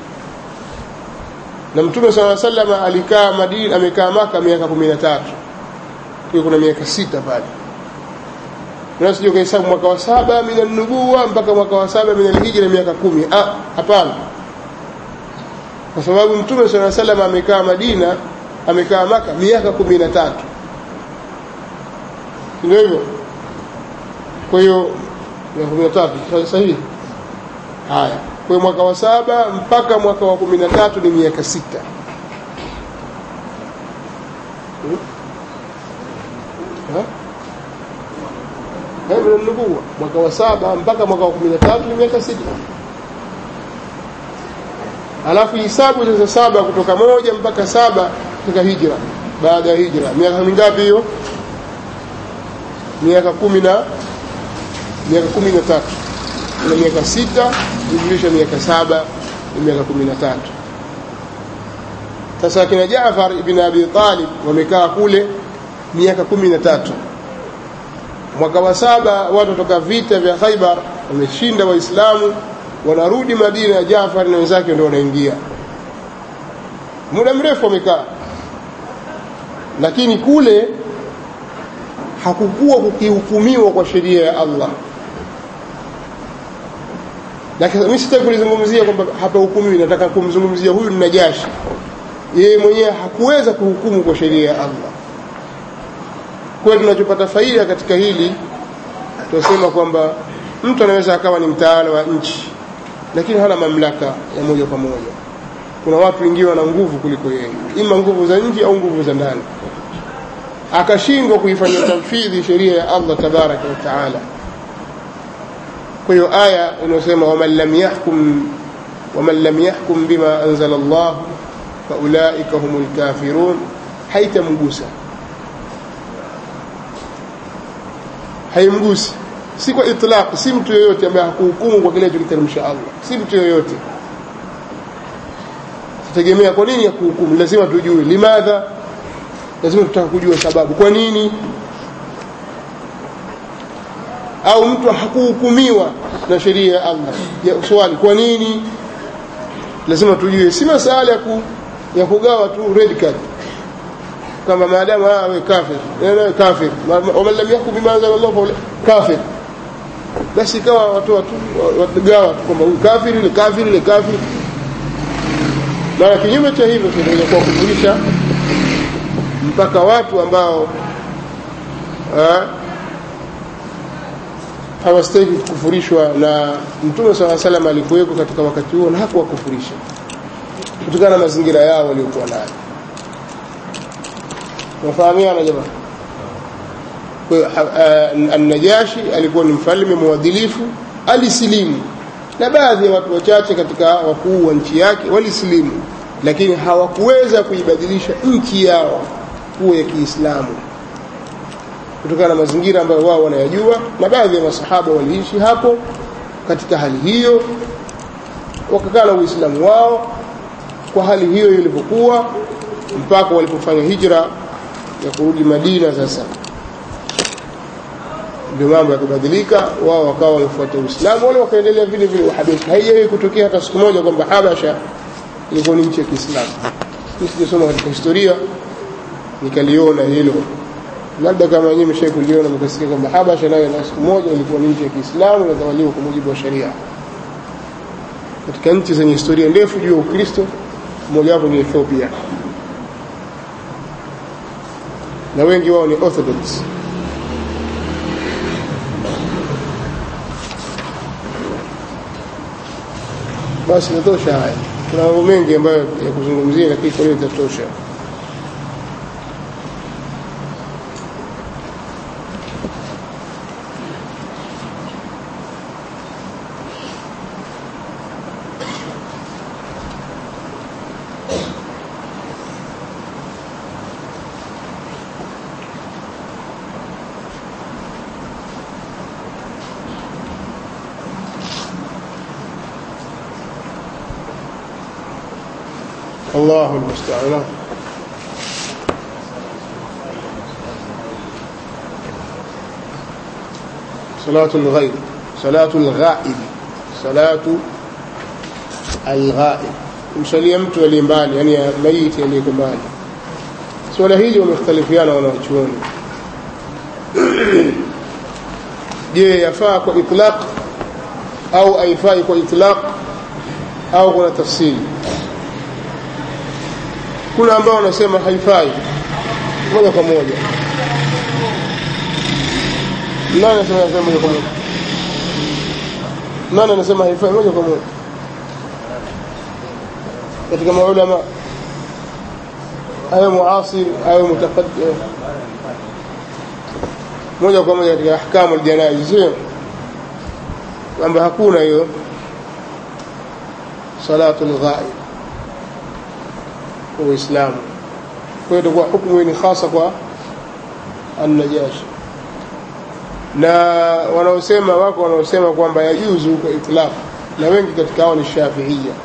na Mtume sala sallam alikaa Madina, amekaa Maka miaka kumi na tatu. Kwa kuna miaka sita pale, unasije ukahesabu mwaka wa saba mina nubuwa mpaka mwaka wa saba mina hijra miaka kumi. Ah, hapana, kwa sababu Mtume sala sallam amekaa Madina, amekaa Maka miaka kumi na tatu, ndio hivyo kwa hiyo miaka kumi na tatu sahihi. Haya, kwa hiyo mwaka wa saba mpaka mwaka wa kumi na tatu ni miaka sita. nubuwa mwaka wa saba mpaka mwaka wa kumi na tatu ni miaka sita. Alafu hisabu sasa saba kutoka moja mpaka saba katika hijra, baada ya hijra miaka mingapi hiyo? Miaka kumi na miaka kumi na tatu na miaka sita jumlisha miaka saba ni miaka kumi na tatu sasa akina Jaafar ibn Abi Talib wamekaa kule miaka kumi na tatu mwaka wa saba watu kutoka vita vya Khaibar wameshinda Waislamu wanarudi Madina Jaafar na wenzake ndio wanaingia muda mrefu wamekaa lakini kule hakukuwa kukihukumiwa kwa sheria ya Allah mimi sitaki kulizungumzia kwamba hapa hukumiwi nataka kumzungumzia huyu ni Najashi yeye mwenyewe hakuweza kuhukumu kwa sheria ya Allah kwa hiyo tunachopata faida katika hili tunasema kwamba mtu anaweza akawa ni mtawala wa nchi lakini hana mamlaka ya moja kwa moja kuna watu wengine wana nguvu kuliko yeye ima nguvu za nje au nguvu za ndani akashindwa kuifanyia tanfidhi sheria ya Allah tabaraka wa taala kwa hiyo aya inayosema waman lam yahkum waman lam yahkum bima anzala Allah faulaika humul kafirun haitamgusa haimgusi si kwa itlaq si mtu yoyote ambaye hakuhukumu kwa kile alichokiteremsha Allah si mtu yoyote tutegemea kwa nini hakuhukumu lazima tujue limadha lazima tutaka kujua sababu kwa nini au mtu hakuhukumiwa na sheria ya Allah ya swali kwa nini lazima tujue si masala ya, ku, ya kugawa tu red card kama maadamu awe kafir yeye kafir waman lam yahkum bima anzala Allah fa kafir basi ikawa watu watu wagawa tu kwamba huyu kafiri ile kafiri ile kafiri na kinyume cha hivyo kinaweza kuwa kufurisha mpaka watu ambao hawastahili kufurishwa na mtume saa salam alikuweko katika wakati huo na hakuwakufurisha kutokana na mazingira yao waliokuwa nayo nafahamiana jamaa An-Najashi alikuwa ni mfalme mwadilifu, alisilimu na baadhi ya watu wachache katika wakuu wa nchi yake walisilimu, lakini hawakuweza kuibadilisha nchi yao kuwa ya Kiislamu kutokana na mazingira ambayo wao wanayajua, na baadhi ya masahaba waliishi hapo katika hali hiyo, wakakaa na Uislamu wao kwa hali hiyo ilivyokuwa mpaka walipofanya hijra ya kurudi Madina sasa ndio mambo yakabadilika, wao wakawa wamefuata Uislamu, wale wakaendelea vile vile Uhabesha. Haijawahi kutokea hata siku moja kwamba Habasha ilikuwa ni nchi ya Kiislamu. Mimi sijasoma katika historia nikaliona hilo, labda kama wenyewe mshawahi kuliona mkasikia kwamba Habasha nayo na siku moja ilikuwa ni nchi ya Kiislamu inatawaliwa kwa mujibu wa sharia. Katika nchi zenye historia ndefu juu ya Ukristo, mojawapo ni Ethiopia, na wengi wao ni Orthodox. basi inatosha haya kuna mambo mengi ambayo ya kuzungumzia lakini kwa hiyo itatosha الله المستعان صلاة الغيب صلاة الغائب صلاة الغائب msalia mtu aliye mbali yani maiti aliyeko mbali swala hili wamekhtalifiana wanawachuoni je yafaa kwa itlaq au haifai kwa itlaq au kuna tafsiri kuna ambao wanasema haifai moja kwa moja nani anasema haifai moja kwa moja nani anasema haifai moja kwa moja katika maulama awe muasir awe mutaqaddim moja kwa moja katika ahkamu aljanaiz sio kwamba hakuna hiyo salatu lghaib kwa Uislamu. Kwa hiyo itakuwa hukumu ni hasa kwa An-Najashi. Na wanaosema wako wanaosema kwamba yajuzu kwa itlaq, na wengi katika hao ni Shafiia.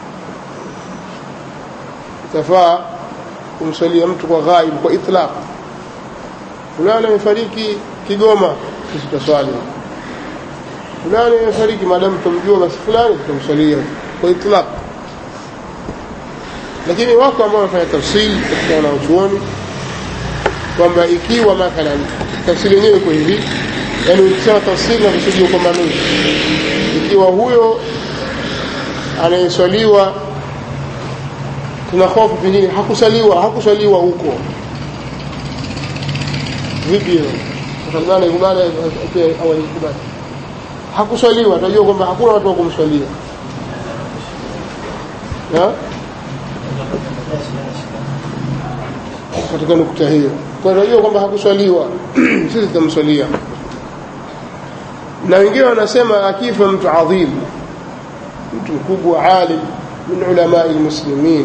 Itafaa kumswalia mtu kwa ghaib kwa itlaq. Fulani amefariki Kigoma, sisi tutaswali. Fulani amefariki, maadamu tumjua, basi fulani tutamswalia kwa itlaq lakini wako ambao wamefanya tafsiri katika wanaochuoni kwamba ikiwa mathalan tafsiri yenyewe iko hivi yani ukisema tafsiri na kusudia upambanuzi ikiwa huyo anayeswaliwa tuna hofu pengine hakusaliwa hakusaliwa huko vipi hiyo Salman ikubali pia awali ikubali hakuswaliwa tunajua kwamba hakuna watu wa kumswalia na katika nukta hiyo kwa tunajua kwamba hakuswaliwa sisi tutamswalia na wengine wanasema akifa mtu adhim mtu mkubwa alim min ulama almuslimin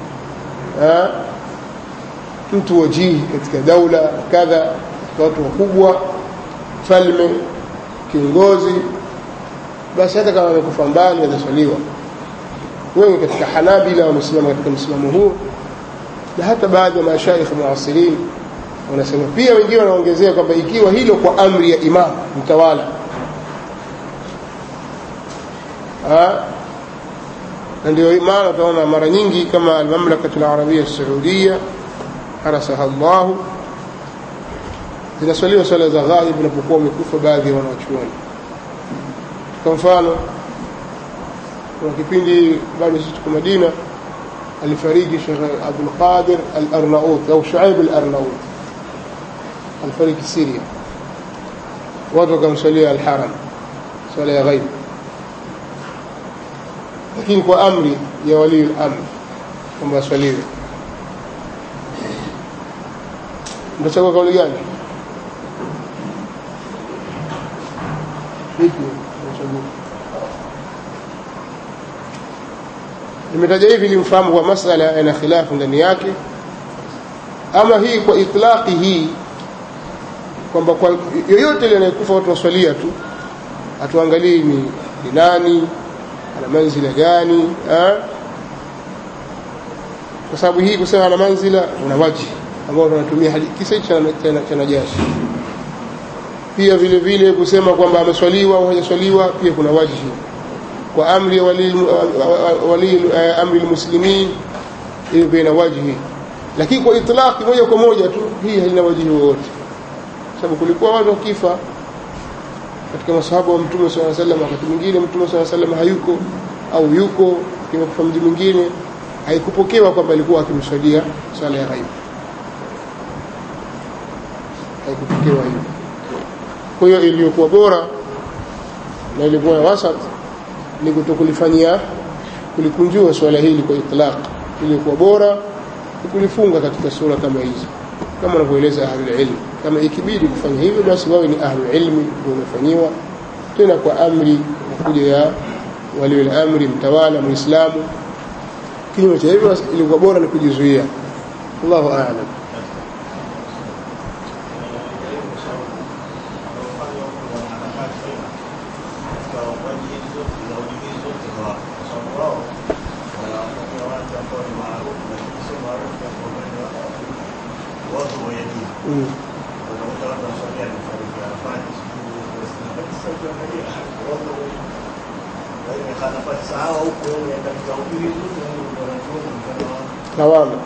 mtu wajihi katika daula kadha watu wakubwa falme kiongozi basi hata kama amekufa mbali ataswaliwa wengi katika hanabila wamesimama katika msimamo huu na hata baadhi ya mashaikh muasirin wanasema pia wengine wanaongezea kwamba ikiwa hilo kwa amri ya imam mtawala na ndio maana utaona mara nyingi kama almamlakatu alarabia saudia harasaha llahu zinaswaliwa swala za ghaib inapokuwa wamekufa baadhi ya wanawachuoni kwa mfano kuna kipindi bado sisi tuko madina alifariki shekh abdulqadir alarnaut au shuaib alarnaut alifariki siria watu wakamswalia alharam swala ya ghaib lakini kwa amri ya walii lamr kwamba aswaliwe mtachagua kauli gani vipi mtachagua nimetaja hivi limfahamu kwa masala yana khilafu ndani yake ama hii kwa itlaqi hii kwamba kwa yoyote ile anayekufa watu waswalia tu hatuangalii ni, ni nani ana manzila gani ha? kwa sababu hii kusema ana manzila una waji ambao tunatumia kisa hichi cha najashi pia vile vile kusema kwamba ameswaliwa au hajaswaliwa pia kuna wajihi kwa amri ya wali, wali amri almuslimin hiyo pia ina wajihi lakini kwa itlaqi moja kwa moja tu hii haina wajihi wowote sababu kulikuwa watu wakifa katika masahaba wa mtume saa salam wakati mwingine mtume saa salam hayuko au yuko kimekufa mji mwingine haikupokewa kwamba alikuwa akimswalia swala ya ghaibu haikupokewa hivyo kwa hiyo iliyokuwa bora na ilikuwa ya wasat ni kutokulifanyia kulikunjua swala hili kwa itlaq iliyokuwa bora ni kulifunga katika sura kama hizi kama wanavyoeleza ahlulilmi kama ikibidi kufanya hivyo basi wawe ni ahlulilmi ndio wamefanyiwa tena kwa amri kuja ya waliul amri mtawala muislamu kinyume cha hivyo ilikuwa bora ni kujizuia allahu alam mm. lawama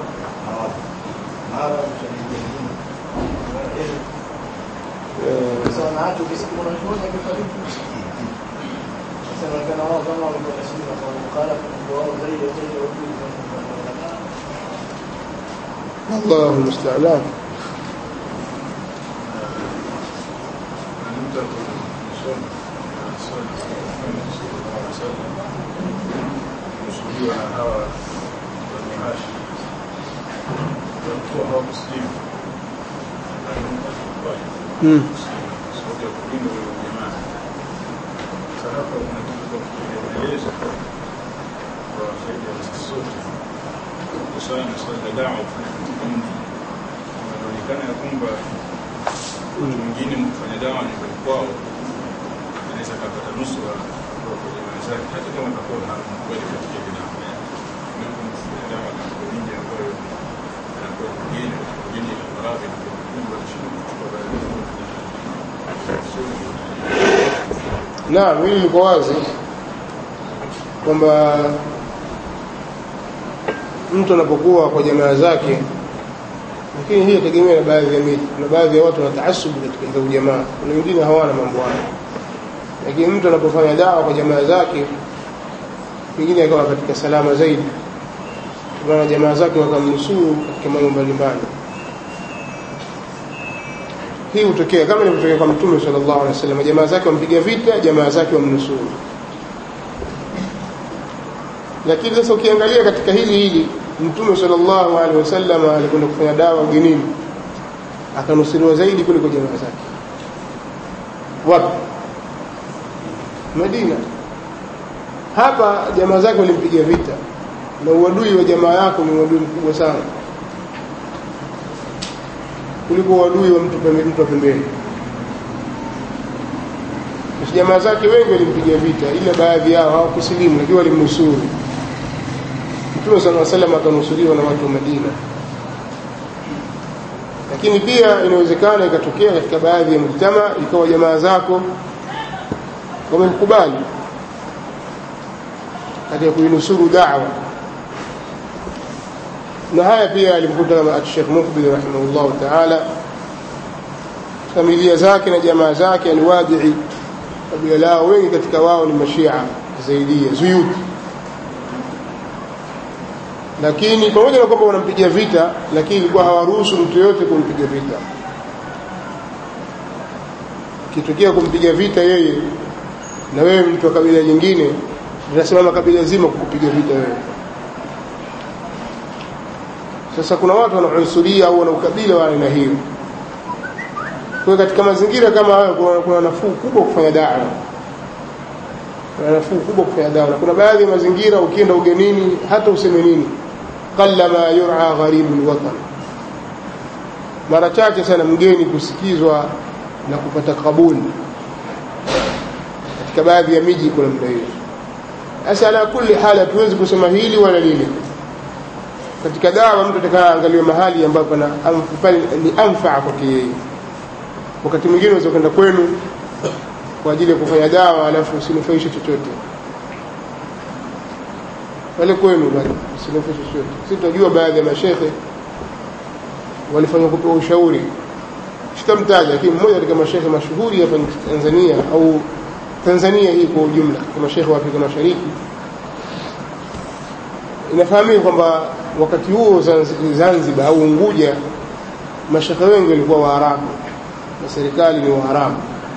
الله المستعان kusudiwa na hawa Bani Hashim walikuwa hawa Muslimu mm. sababu ya kulinda ule jamaa. Sasa hapa kuna kitu kinaelezwa kwa faida ya sisi sote kuhusiana na swala la dawa kufanya katika mji. Inaonekana ya kwamba mtu mwingine kufanya dawa nyumbani kwao anaweza akapata nusura kutoka kwa jamaa zake, hata kama atakuwa na kweli katika bidhaa dawa katika miji ambayo anakuwa mgeni mgeni na maradhi kubwa chini kuchukua naam hili liko wazi kwamba mtu anapokuwa kwa jamaa zake lakini hii yategemea na baadhi ya miji kuna baadhi ya watu wanataasubu katika hizo ujamaa kuna wengine hawana mambo hayo lakini mtu anapofanya dawa kwa jamaa zake pengine akawa katika salama zaidi kutokana na jamaa zake wakamnusuru katika mambo mbalimbali hii hutokea kama ilivyotokea kwa mtume sallallahu alaihi wasallam jamaa zake wampiga vita jamaa zake wamnusuru lakini sasa ukiangalia katika hili hili mtume sallallahu alaihi wasallam alikwenda kufanya dawa ugenini akanusuriwa zaidi kuliko jamaa zake wapi Madina hapa jamaa zake walimpiga vita na uadui wa jamaa yako ni uadui mkubwa sana kuliko uadui wa mtu pembeni mtu pembeni jamaa zake wengi walimpiga vita ila baadhi yao hawakusilimu lakini walimnusuru Mtume صلى الله عليه وسلم akanusuriwa na watu wa Madina lakini pia inawezekana ikatokea katika baadhi ya mujtama ikawa jamaa zako wamekubali katika kuinusuru da'wa na haya pia alimkuta Sheikh Mukbil rahimahullah ta'ala familia zake na jamaa zake alwadii kabila lao wengi katika wao ni mashia zaidia zuyuti lakini pamoja na kwamba wanampiga vita lakini ilikuwa hawaruhusu mtu yote kumpiga vita kitokea kumpiga vita yeye na wewe mtu wa kabila jingine linasimama kabila zima kukupiga vita wewe sasa kuna watu wanaunsuria au wana ukabila wa aina hiyo kwa katika mazingira kama hayo kuna, kuna nafuu kubwa kufanya dawa kuna nafuu kubwa kufanya dawa na kuna baadhi ya mazingira ukienda ugenini hata useme nini qallama yur'a gharibu alwatan mara chache sana mgeni kusikizwa na kupata kabuli katika baadhi ya miji kuna muda hiyo sasa ala kulli hali hatuwezi kusema hili wala lile katika dawa mtu atakaa angaliwe mahali ambapo pana ni anfaa kwake yeye wakati mwingine unaweza kwenda kwenu kwa ajili ya kufanya dawa alafu usinufaishe chochote pale kwenu bali usinufaishe chochote sisi tunajua baadhi ya mashehe walifanya kupewa ushauri sitamtaja lakini mmoja katika mashehe mashuhuri hapa Tanzania au Tanzania hii kwa ujumla kwa mashehe wa Afrika Mashariki inafahamika kwamba wakati huo Zanzibar au Unguja mashehe wengi walikuwa Waarabu na serikali ni Waarabu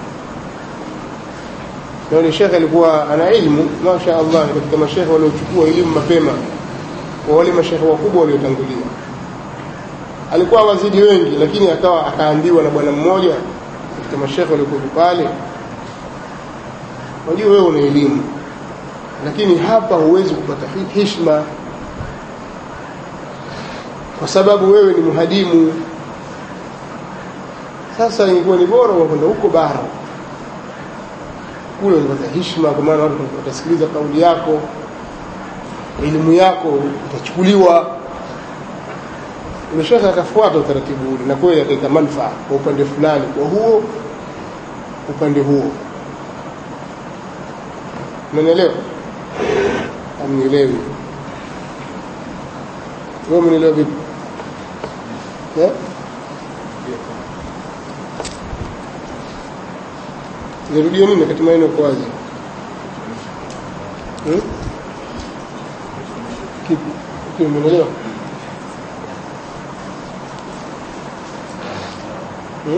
na yule shekhe alikuwa ana ilmu masha Allah ni katika mashekhe waliochukua elimu mapema kwa wale mashekhe wakubwa waliotangulia alikuwa wazidi wengi lakini akawa akaambiwa na bwana mmoja katika mashekhe waliokuwa pale unajua wewe una elimu lakini hapa huwezi kupata heshima kwa sababu wewe ni muhadimu sasa ingekuwa ni bora wakwenda huko bara kule unapata heshima kwa maana watu watasikiliza kauli yako elimu yako itachukuliwa umeshaka akafuata utaratibu ule na kweli akaita manufaa kwa upande fulani kwa huo upande huo umenielewa amnielewi wewe umenielewa vipi yeah? nirudia nini wakati maneno yako wazi hmm? kipi kipi umeelewa hmm?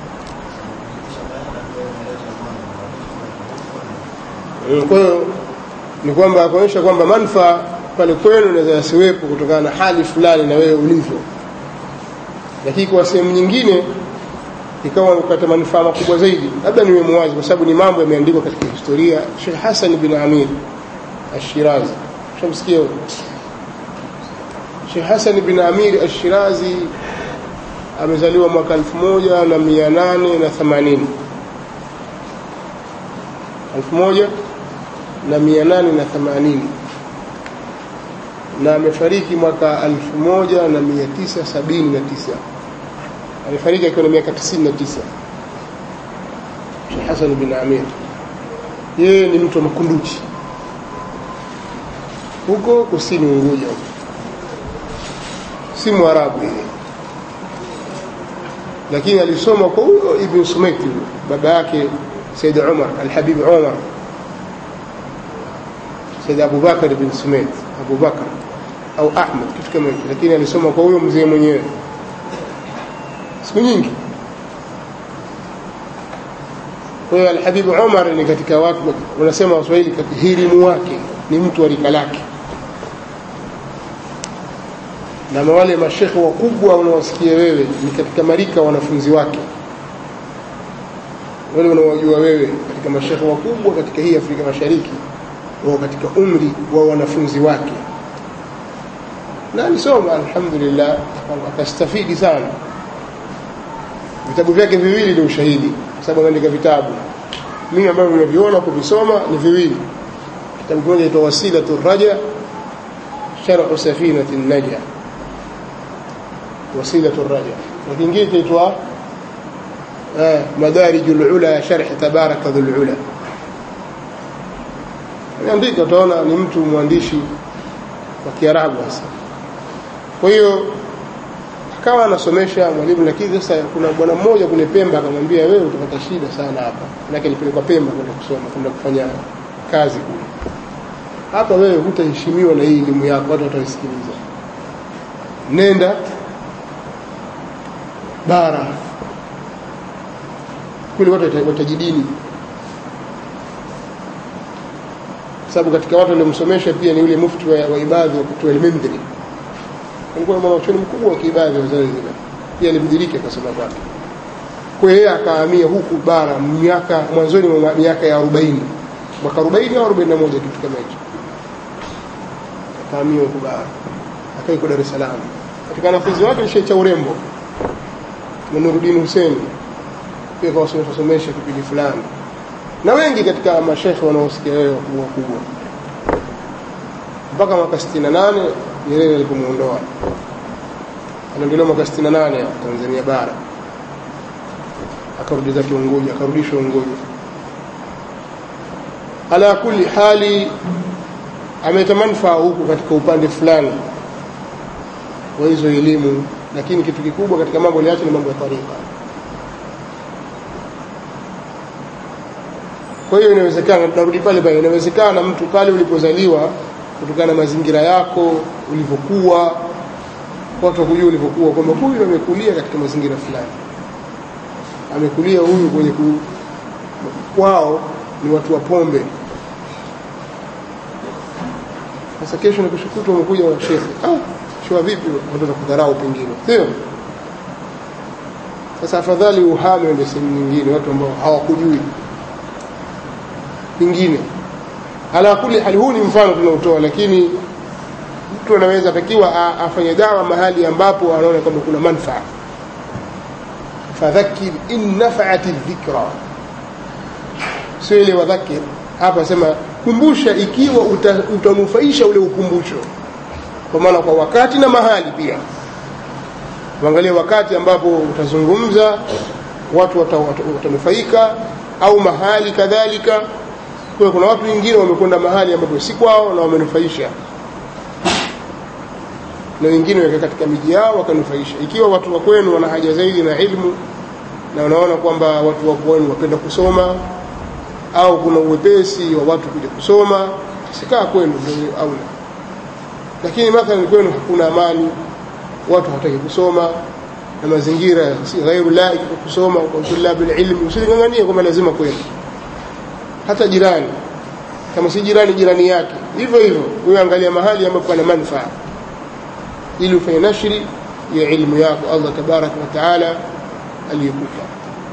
kwa hiyo ni kwamba kuonyesha kwamba manufaa pale kwenu inaweza yasiwepo kutokana na hali fulani na wewe ulivyo lakini kwa sehemu nyingine ikawa upata manufaa makubwa zaidi labda niwe mwazi kwa sababu ni mambo yameandikwa katika historia Sheikh Hassan bin Amir Ash-Shirazi shamsikia Sheikh Hassan bin Amir Ash-Shirazi amezaliwa mwaka 1880 1880 na amefariki mwaka 1979 amefariki akiwa na miaka 99 Sheikh Hassan bin Amir yeye ni mtu wa Makunduchi huko kusini Unguja si Mwarabu yeye lakini alisoma kwa huyo Ibn Sumaiti baba yake Said Umar Al-Habib Umar Said Abu Bakar ibn Sumait Abu Bakar au Ahmad kitu kama hicho lakini alisoma kwa huyo mzee mwenyewe siku nyingi kwa hiyo Alhabib Umar ni katika watu wanasema Waswahili hirimu wake ni mtu wa rika lake na wale mashekhe wakubwa unaowasikia wewe ni katika marika wanafunzi wake wale unaowajua wewe katika mashekhe wakubwa katika hii Afrika Mashariki wao katika umri wa wanafunzi wake na alisoma alhamdulillah akastafidi sana vitabu vyake viwili ni ushahidi kwa sababu ameandika vitabu mimi ambavyo nimeviona kuvisoma ni viwili kitabu kimoja kinaitwa wasilatu raja sharhu safinati naja wasilatu raja na kingine kinaitwa madarijul ula sharh tabaraka dhul ula ameandika utaona ni mtu mwandishi wa Kiarabu hasa kwa hiyo akawa anasomesha mwalimu lakini sasa kuna bwana mmoja kule Pemba akamwambia wewe utapata shida sana hapa manake nilipelekwa Pemba kwenda kusoma kwenda kufanya kazi kule hapa wewe hutaheshimiwa na hii elimu yako watu wataisikiliza nenda bara kule watu watajidini sababu katika watu waliomsomesha pia ni yule mufti wa, wa ibadhi wa kutoa Al-Mindri alikuwa na mwanachuoni mkubwa wa kiibadhi wa Zanzibar pia alibadilika akasoma kwake kwa hiyo akahamia huku bara miaka mwanzoni mwa miaka ya 40 mwaka 40 au 41 kitu kama hicho akahamia huku bara akaiko Dar es Salaam katika wanafunzi wake ni Sheikh cha urembo na Nuruddin Hussein pia kwa somesha kipindi fulani na wengi katika mashekhe wanaosikia wewe wakubwa wakubwa mpaka mwaka 68 Nyerere alipomuondoa anaondolewa mwaka 68 Tanzania bara akarudi zake Unguja akarudishwa Unguja ala kulli hali ameleta manufaa huku katika upande fulani wa hizo elimu lakini kitu kikubwa katika mambo aliacha ni mambo ya tarika kwa hiyo inawezekana tunarudi pale pale inawezekana mtu pale ulipozaliwa kutokana na mazingira yako ulivyokuwa watu wakujua ulivyokuwa kwamba huyu amekulia katika mazingira fulani amekulia huyu kwenye ku, kwao ni watu wa pombe sasa kesho nikushukuta umekuja wa shekhe ah shua vipi watu kudharau pengine sio sasa afadhali uhame uende sehemu nyingine watu ambao hawakujui pengine ala kuli hali huu ni mfano tunaotoa lakini mtu anaweza takiwa afanye dawa mahali ambapo anaona kwamba kuna manfaa fadhakir in nafa'at dhikra sio ile wadhakir hapa sema kumbusha ikiwa uta, utanufaisha ule ukumbusho kwa maana kwa wakati na mahali pia uangalie wakati ambapo utazungumza watu watanufaika wata, wata au mahali kadhalika kwa kuna watu wengine wamekwenda mahali ambapo si kwao na wamenufaisha na wengine weka katika miji yao wakanufaisha ikiwa watu wa kwenu wana haja zaidi na ilmu na wanaona kwamba watu wa kwenu wapenda kusoma au kuna uwepesi wa watu kuja kusoma sikaa kwenu ndio aula lakini mathalan kwenu hakuna amani watu hawataki kusoma na mazingira si ghairu laiki kwa kusoma kwa tulabu ilmi usinganganie kwamba lazima kwenu hata jirani kama si jirani jirani yake hivyo hivyo wewe angalia mahali ambapo pana manufaa ili ufanye nashri ya ilmu yako Allah tabaraka wa taala aliyekupa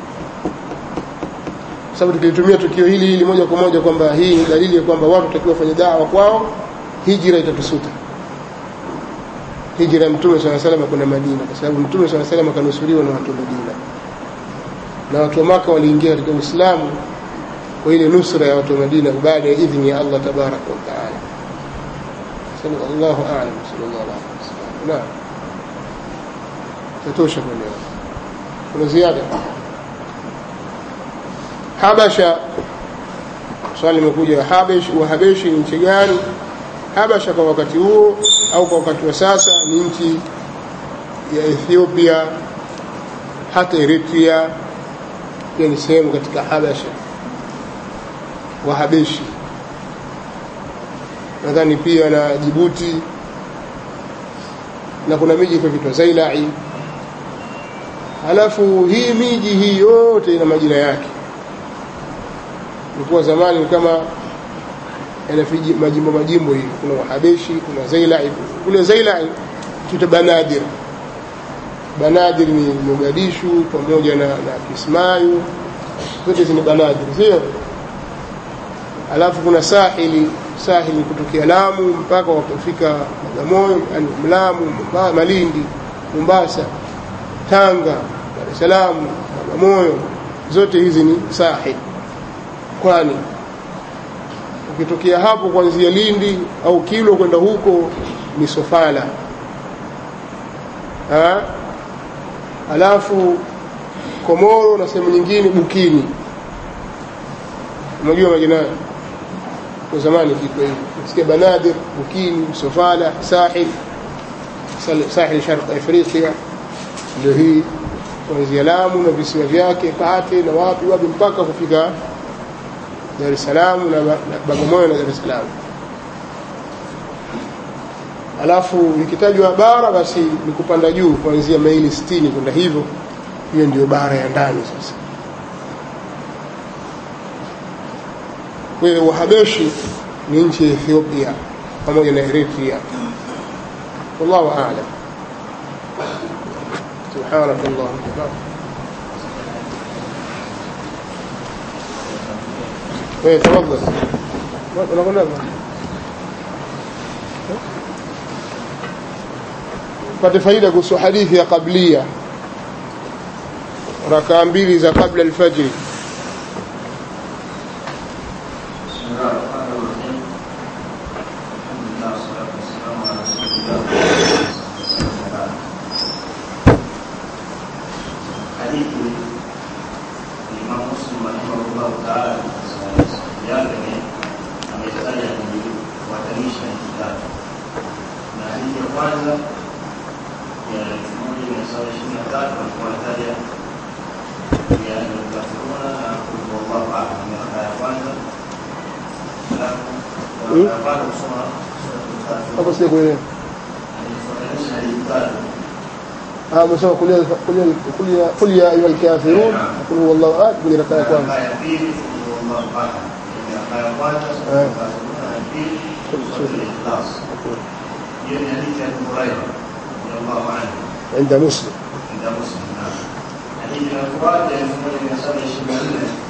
sababu tukilitumia tukio hili hili moja kwa moja kwamba hii ni dalili ya kwamba watu watakiwa wafanye dawa kwao hijra itatusuta hijra ya mtume swalla salam kwenda Madina kwa sababu mtume swalla salam akanusuriwa na watu wa Madina na watu wa Maka waliingia katika Uislamu kwa ile nusra ya watu wa Madina baada ya idhni ya Allah tabaraka wa taala sallallahu a'lam sallallahu alaihi wasallam naam tatosha kwa leo kuna ziada Habasha swali limekuja Habesh wa Habeshi ni nchi gani Habasha kwa wakati huo au kwa wakati wa sasa ni nchi ya Ethiopia hata Eritrea pia ni sehemu katika Habasha Wahabeshi nadhani pia na Jibuti na kuna miji kwa Zailai halafu hii miji hii yote ina majina yake ilikuwa zamani kama yana majimbo majimbo hivi kuna wahabeshi kuna zailai kule zailai tuta banadir banadir ni mogadishu pamoja na, na kismayu zote zini banadir sio alafu kuna sahili sahili kutokea lamu mpaka wakafika bagamoyo yani mlamu malindi mombasa tanga dar es salaam bagamoyo zote hizi ni sahil kwani ukitokea hapo kuanzia Lindi au Kilo kwenda huko ni Sofala ha? alafu Komoro na sehemu nyingine Bukini unajua majina kwa zamani kiko hivi nasikia Banadir Bukini Sofala Sahil Sahil Sharq Afrika ndio hii kuanzia Lamu na visiwa vyake Pate na wapi wapi mpaka kufika Dar es Salaam na Bagamoyo na Dar es Salaam. Alafu ikitajwa bara basi ni kupanda juu kuanzia maili 60 kwenda hivyo, hiyo ndio bara ya ndani sasa. Kwa hiyo Wahabeshi ni nchi ya Ethiopia pamoja na Eritrea. Wallahu a'lam. سبحانك اللهم وبحمدك ايه تفضل انا قلنا pate faida kuhusu hadithi ya qablia rakaa mbili za kabla alfajri hapo sija kuelewa ah umesema kulia kulia kulia kulia ayyuhal kafirun qul huwallahu ahad kwenye rakaa ya kwanza hiyo ni hadithi ya Abu Hurairah radhiallahu anhu عند مسلم عند مسلم نعم hadithi inayofuata elfu moja mia saba ishirini na nne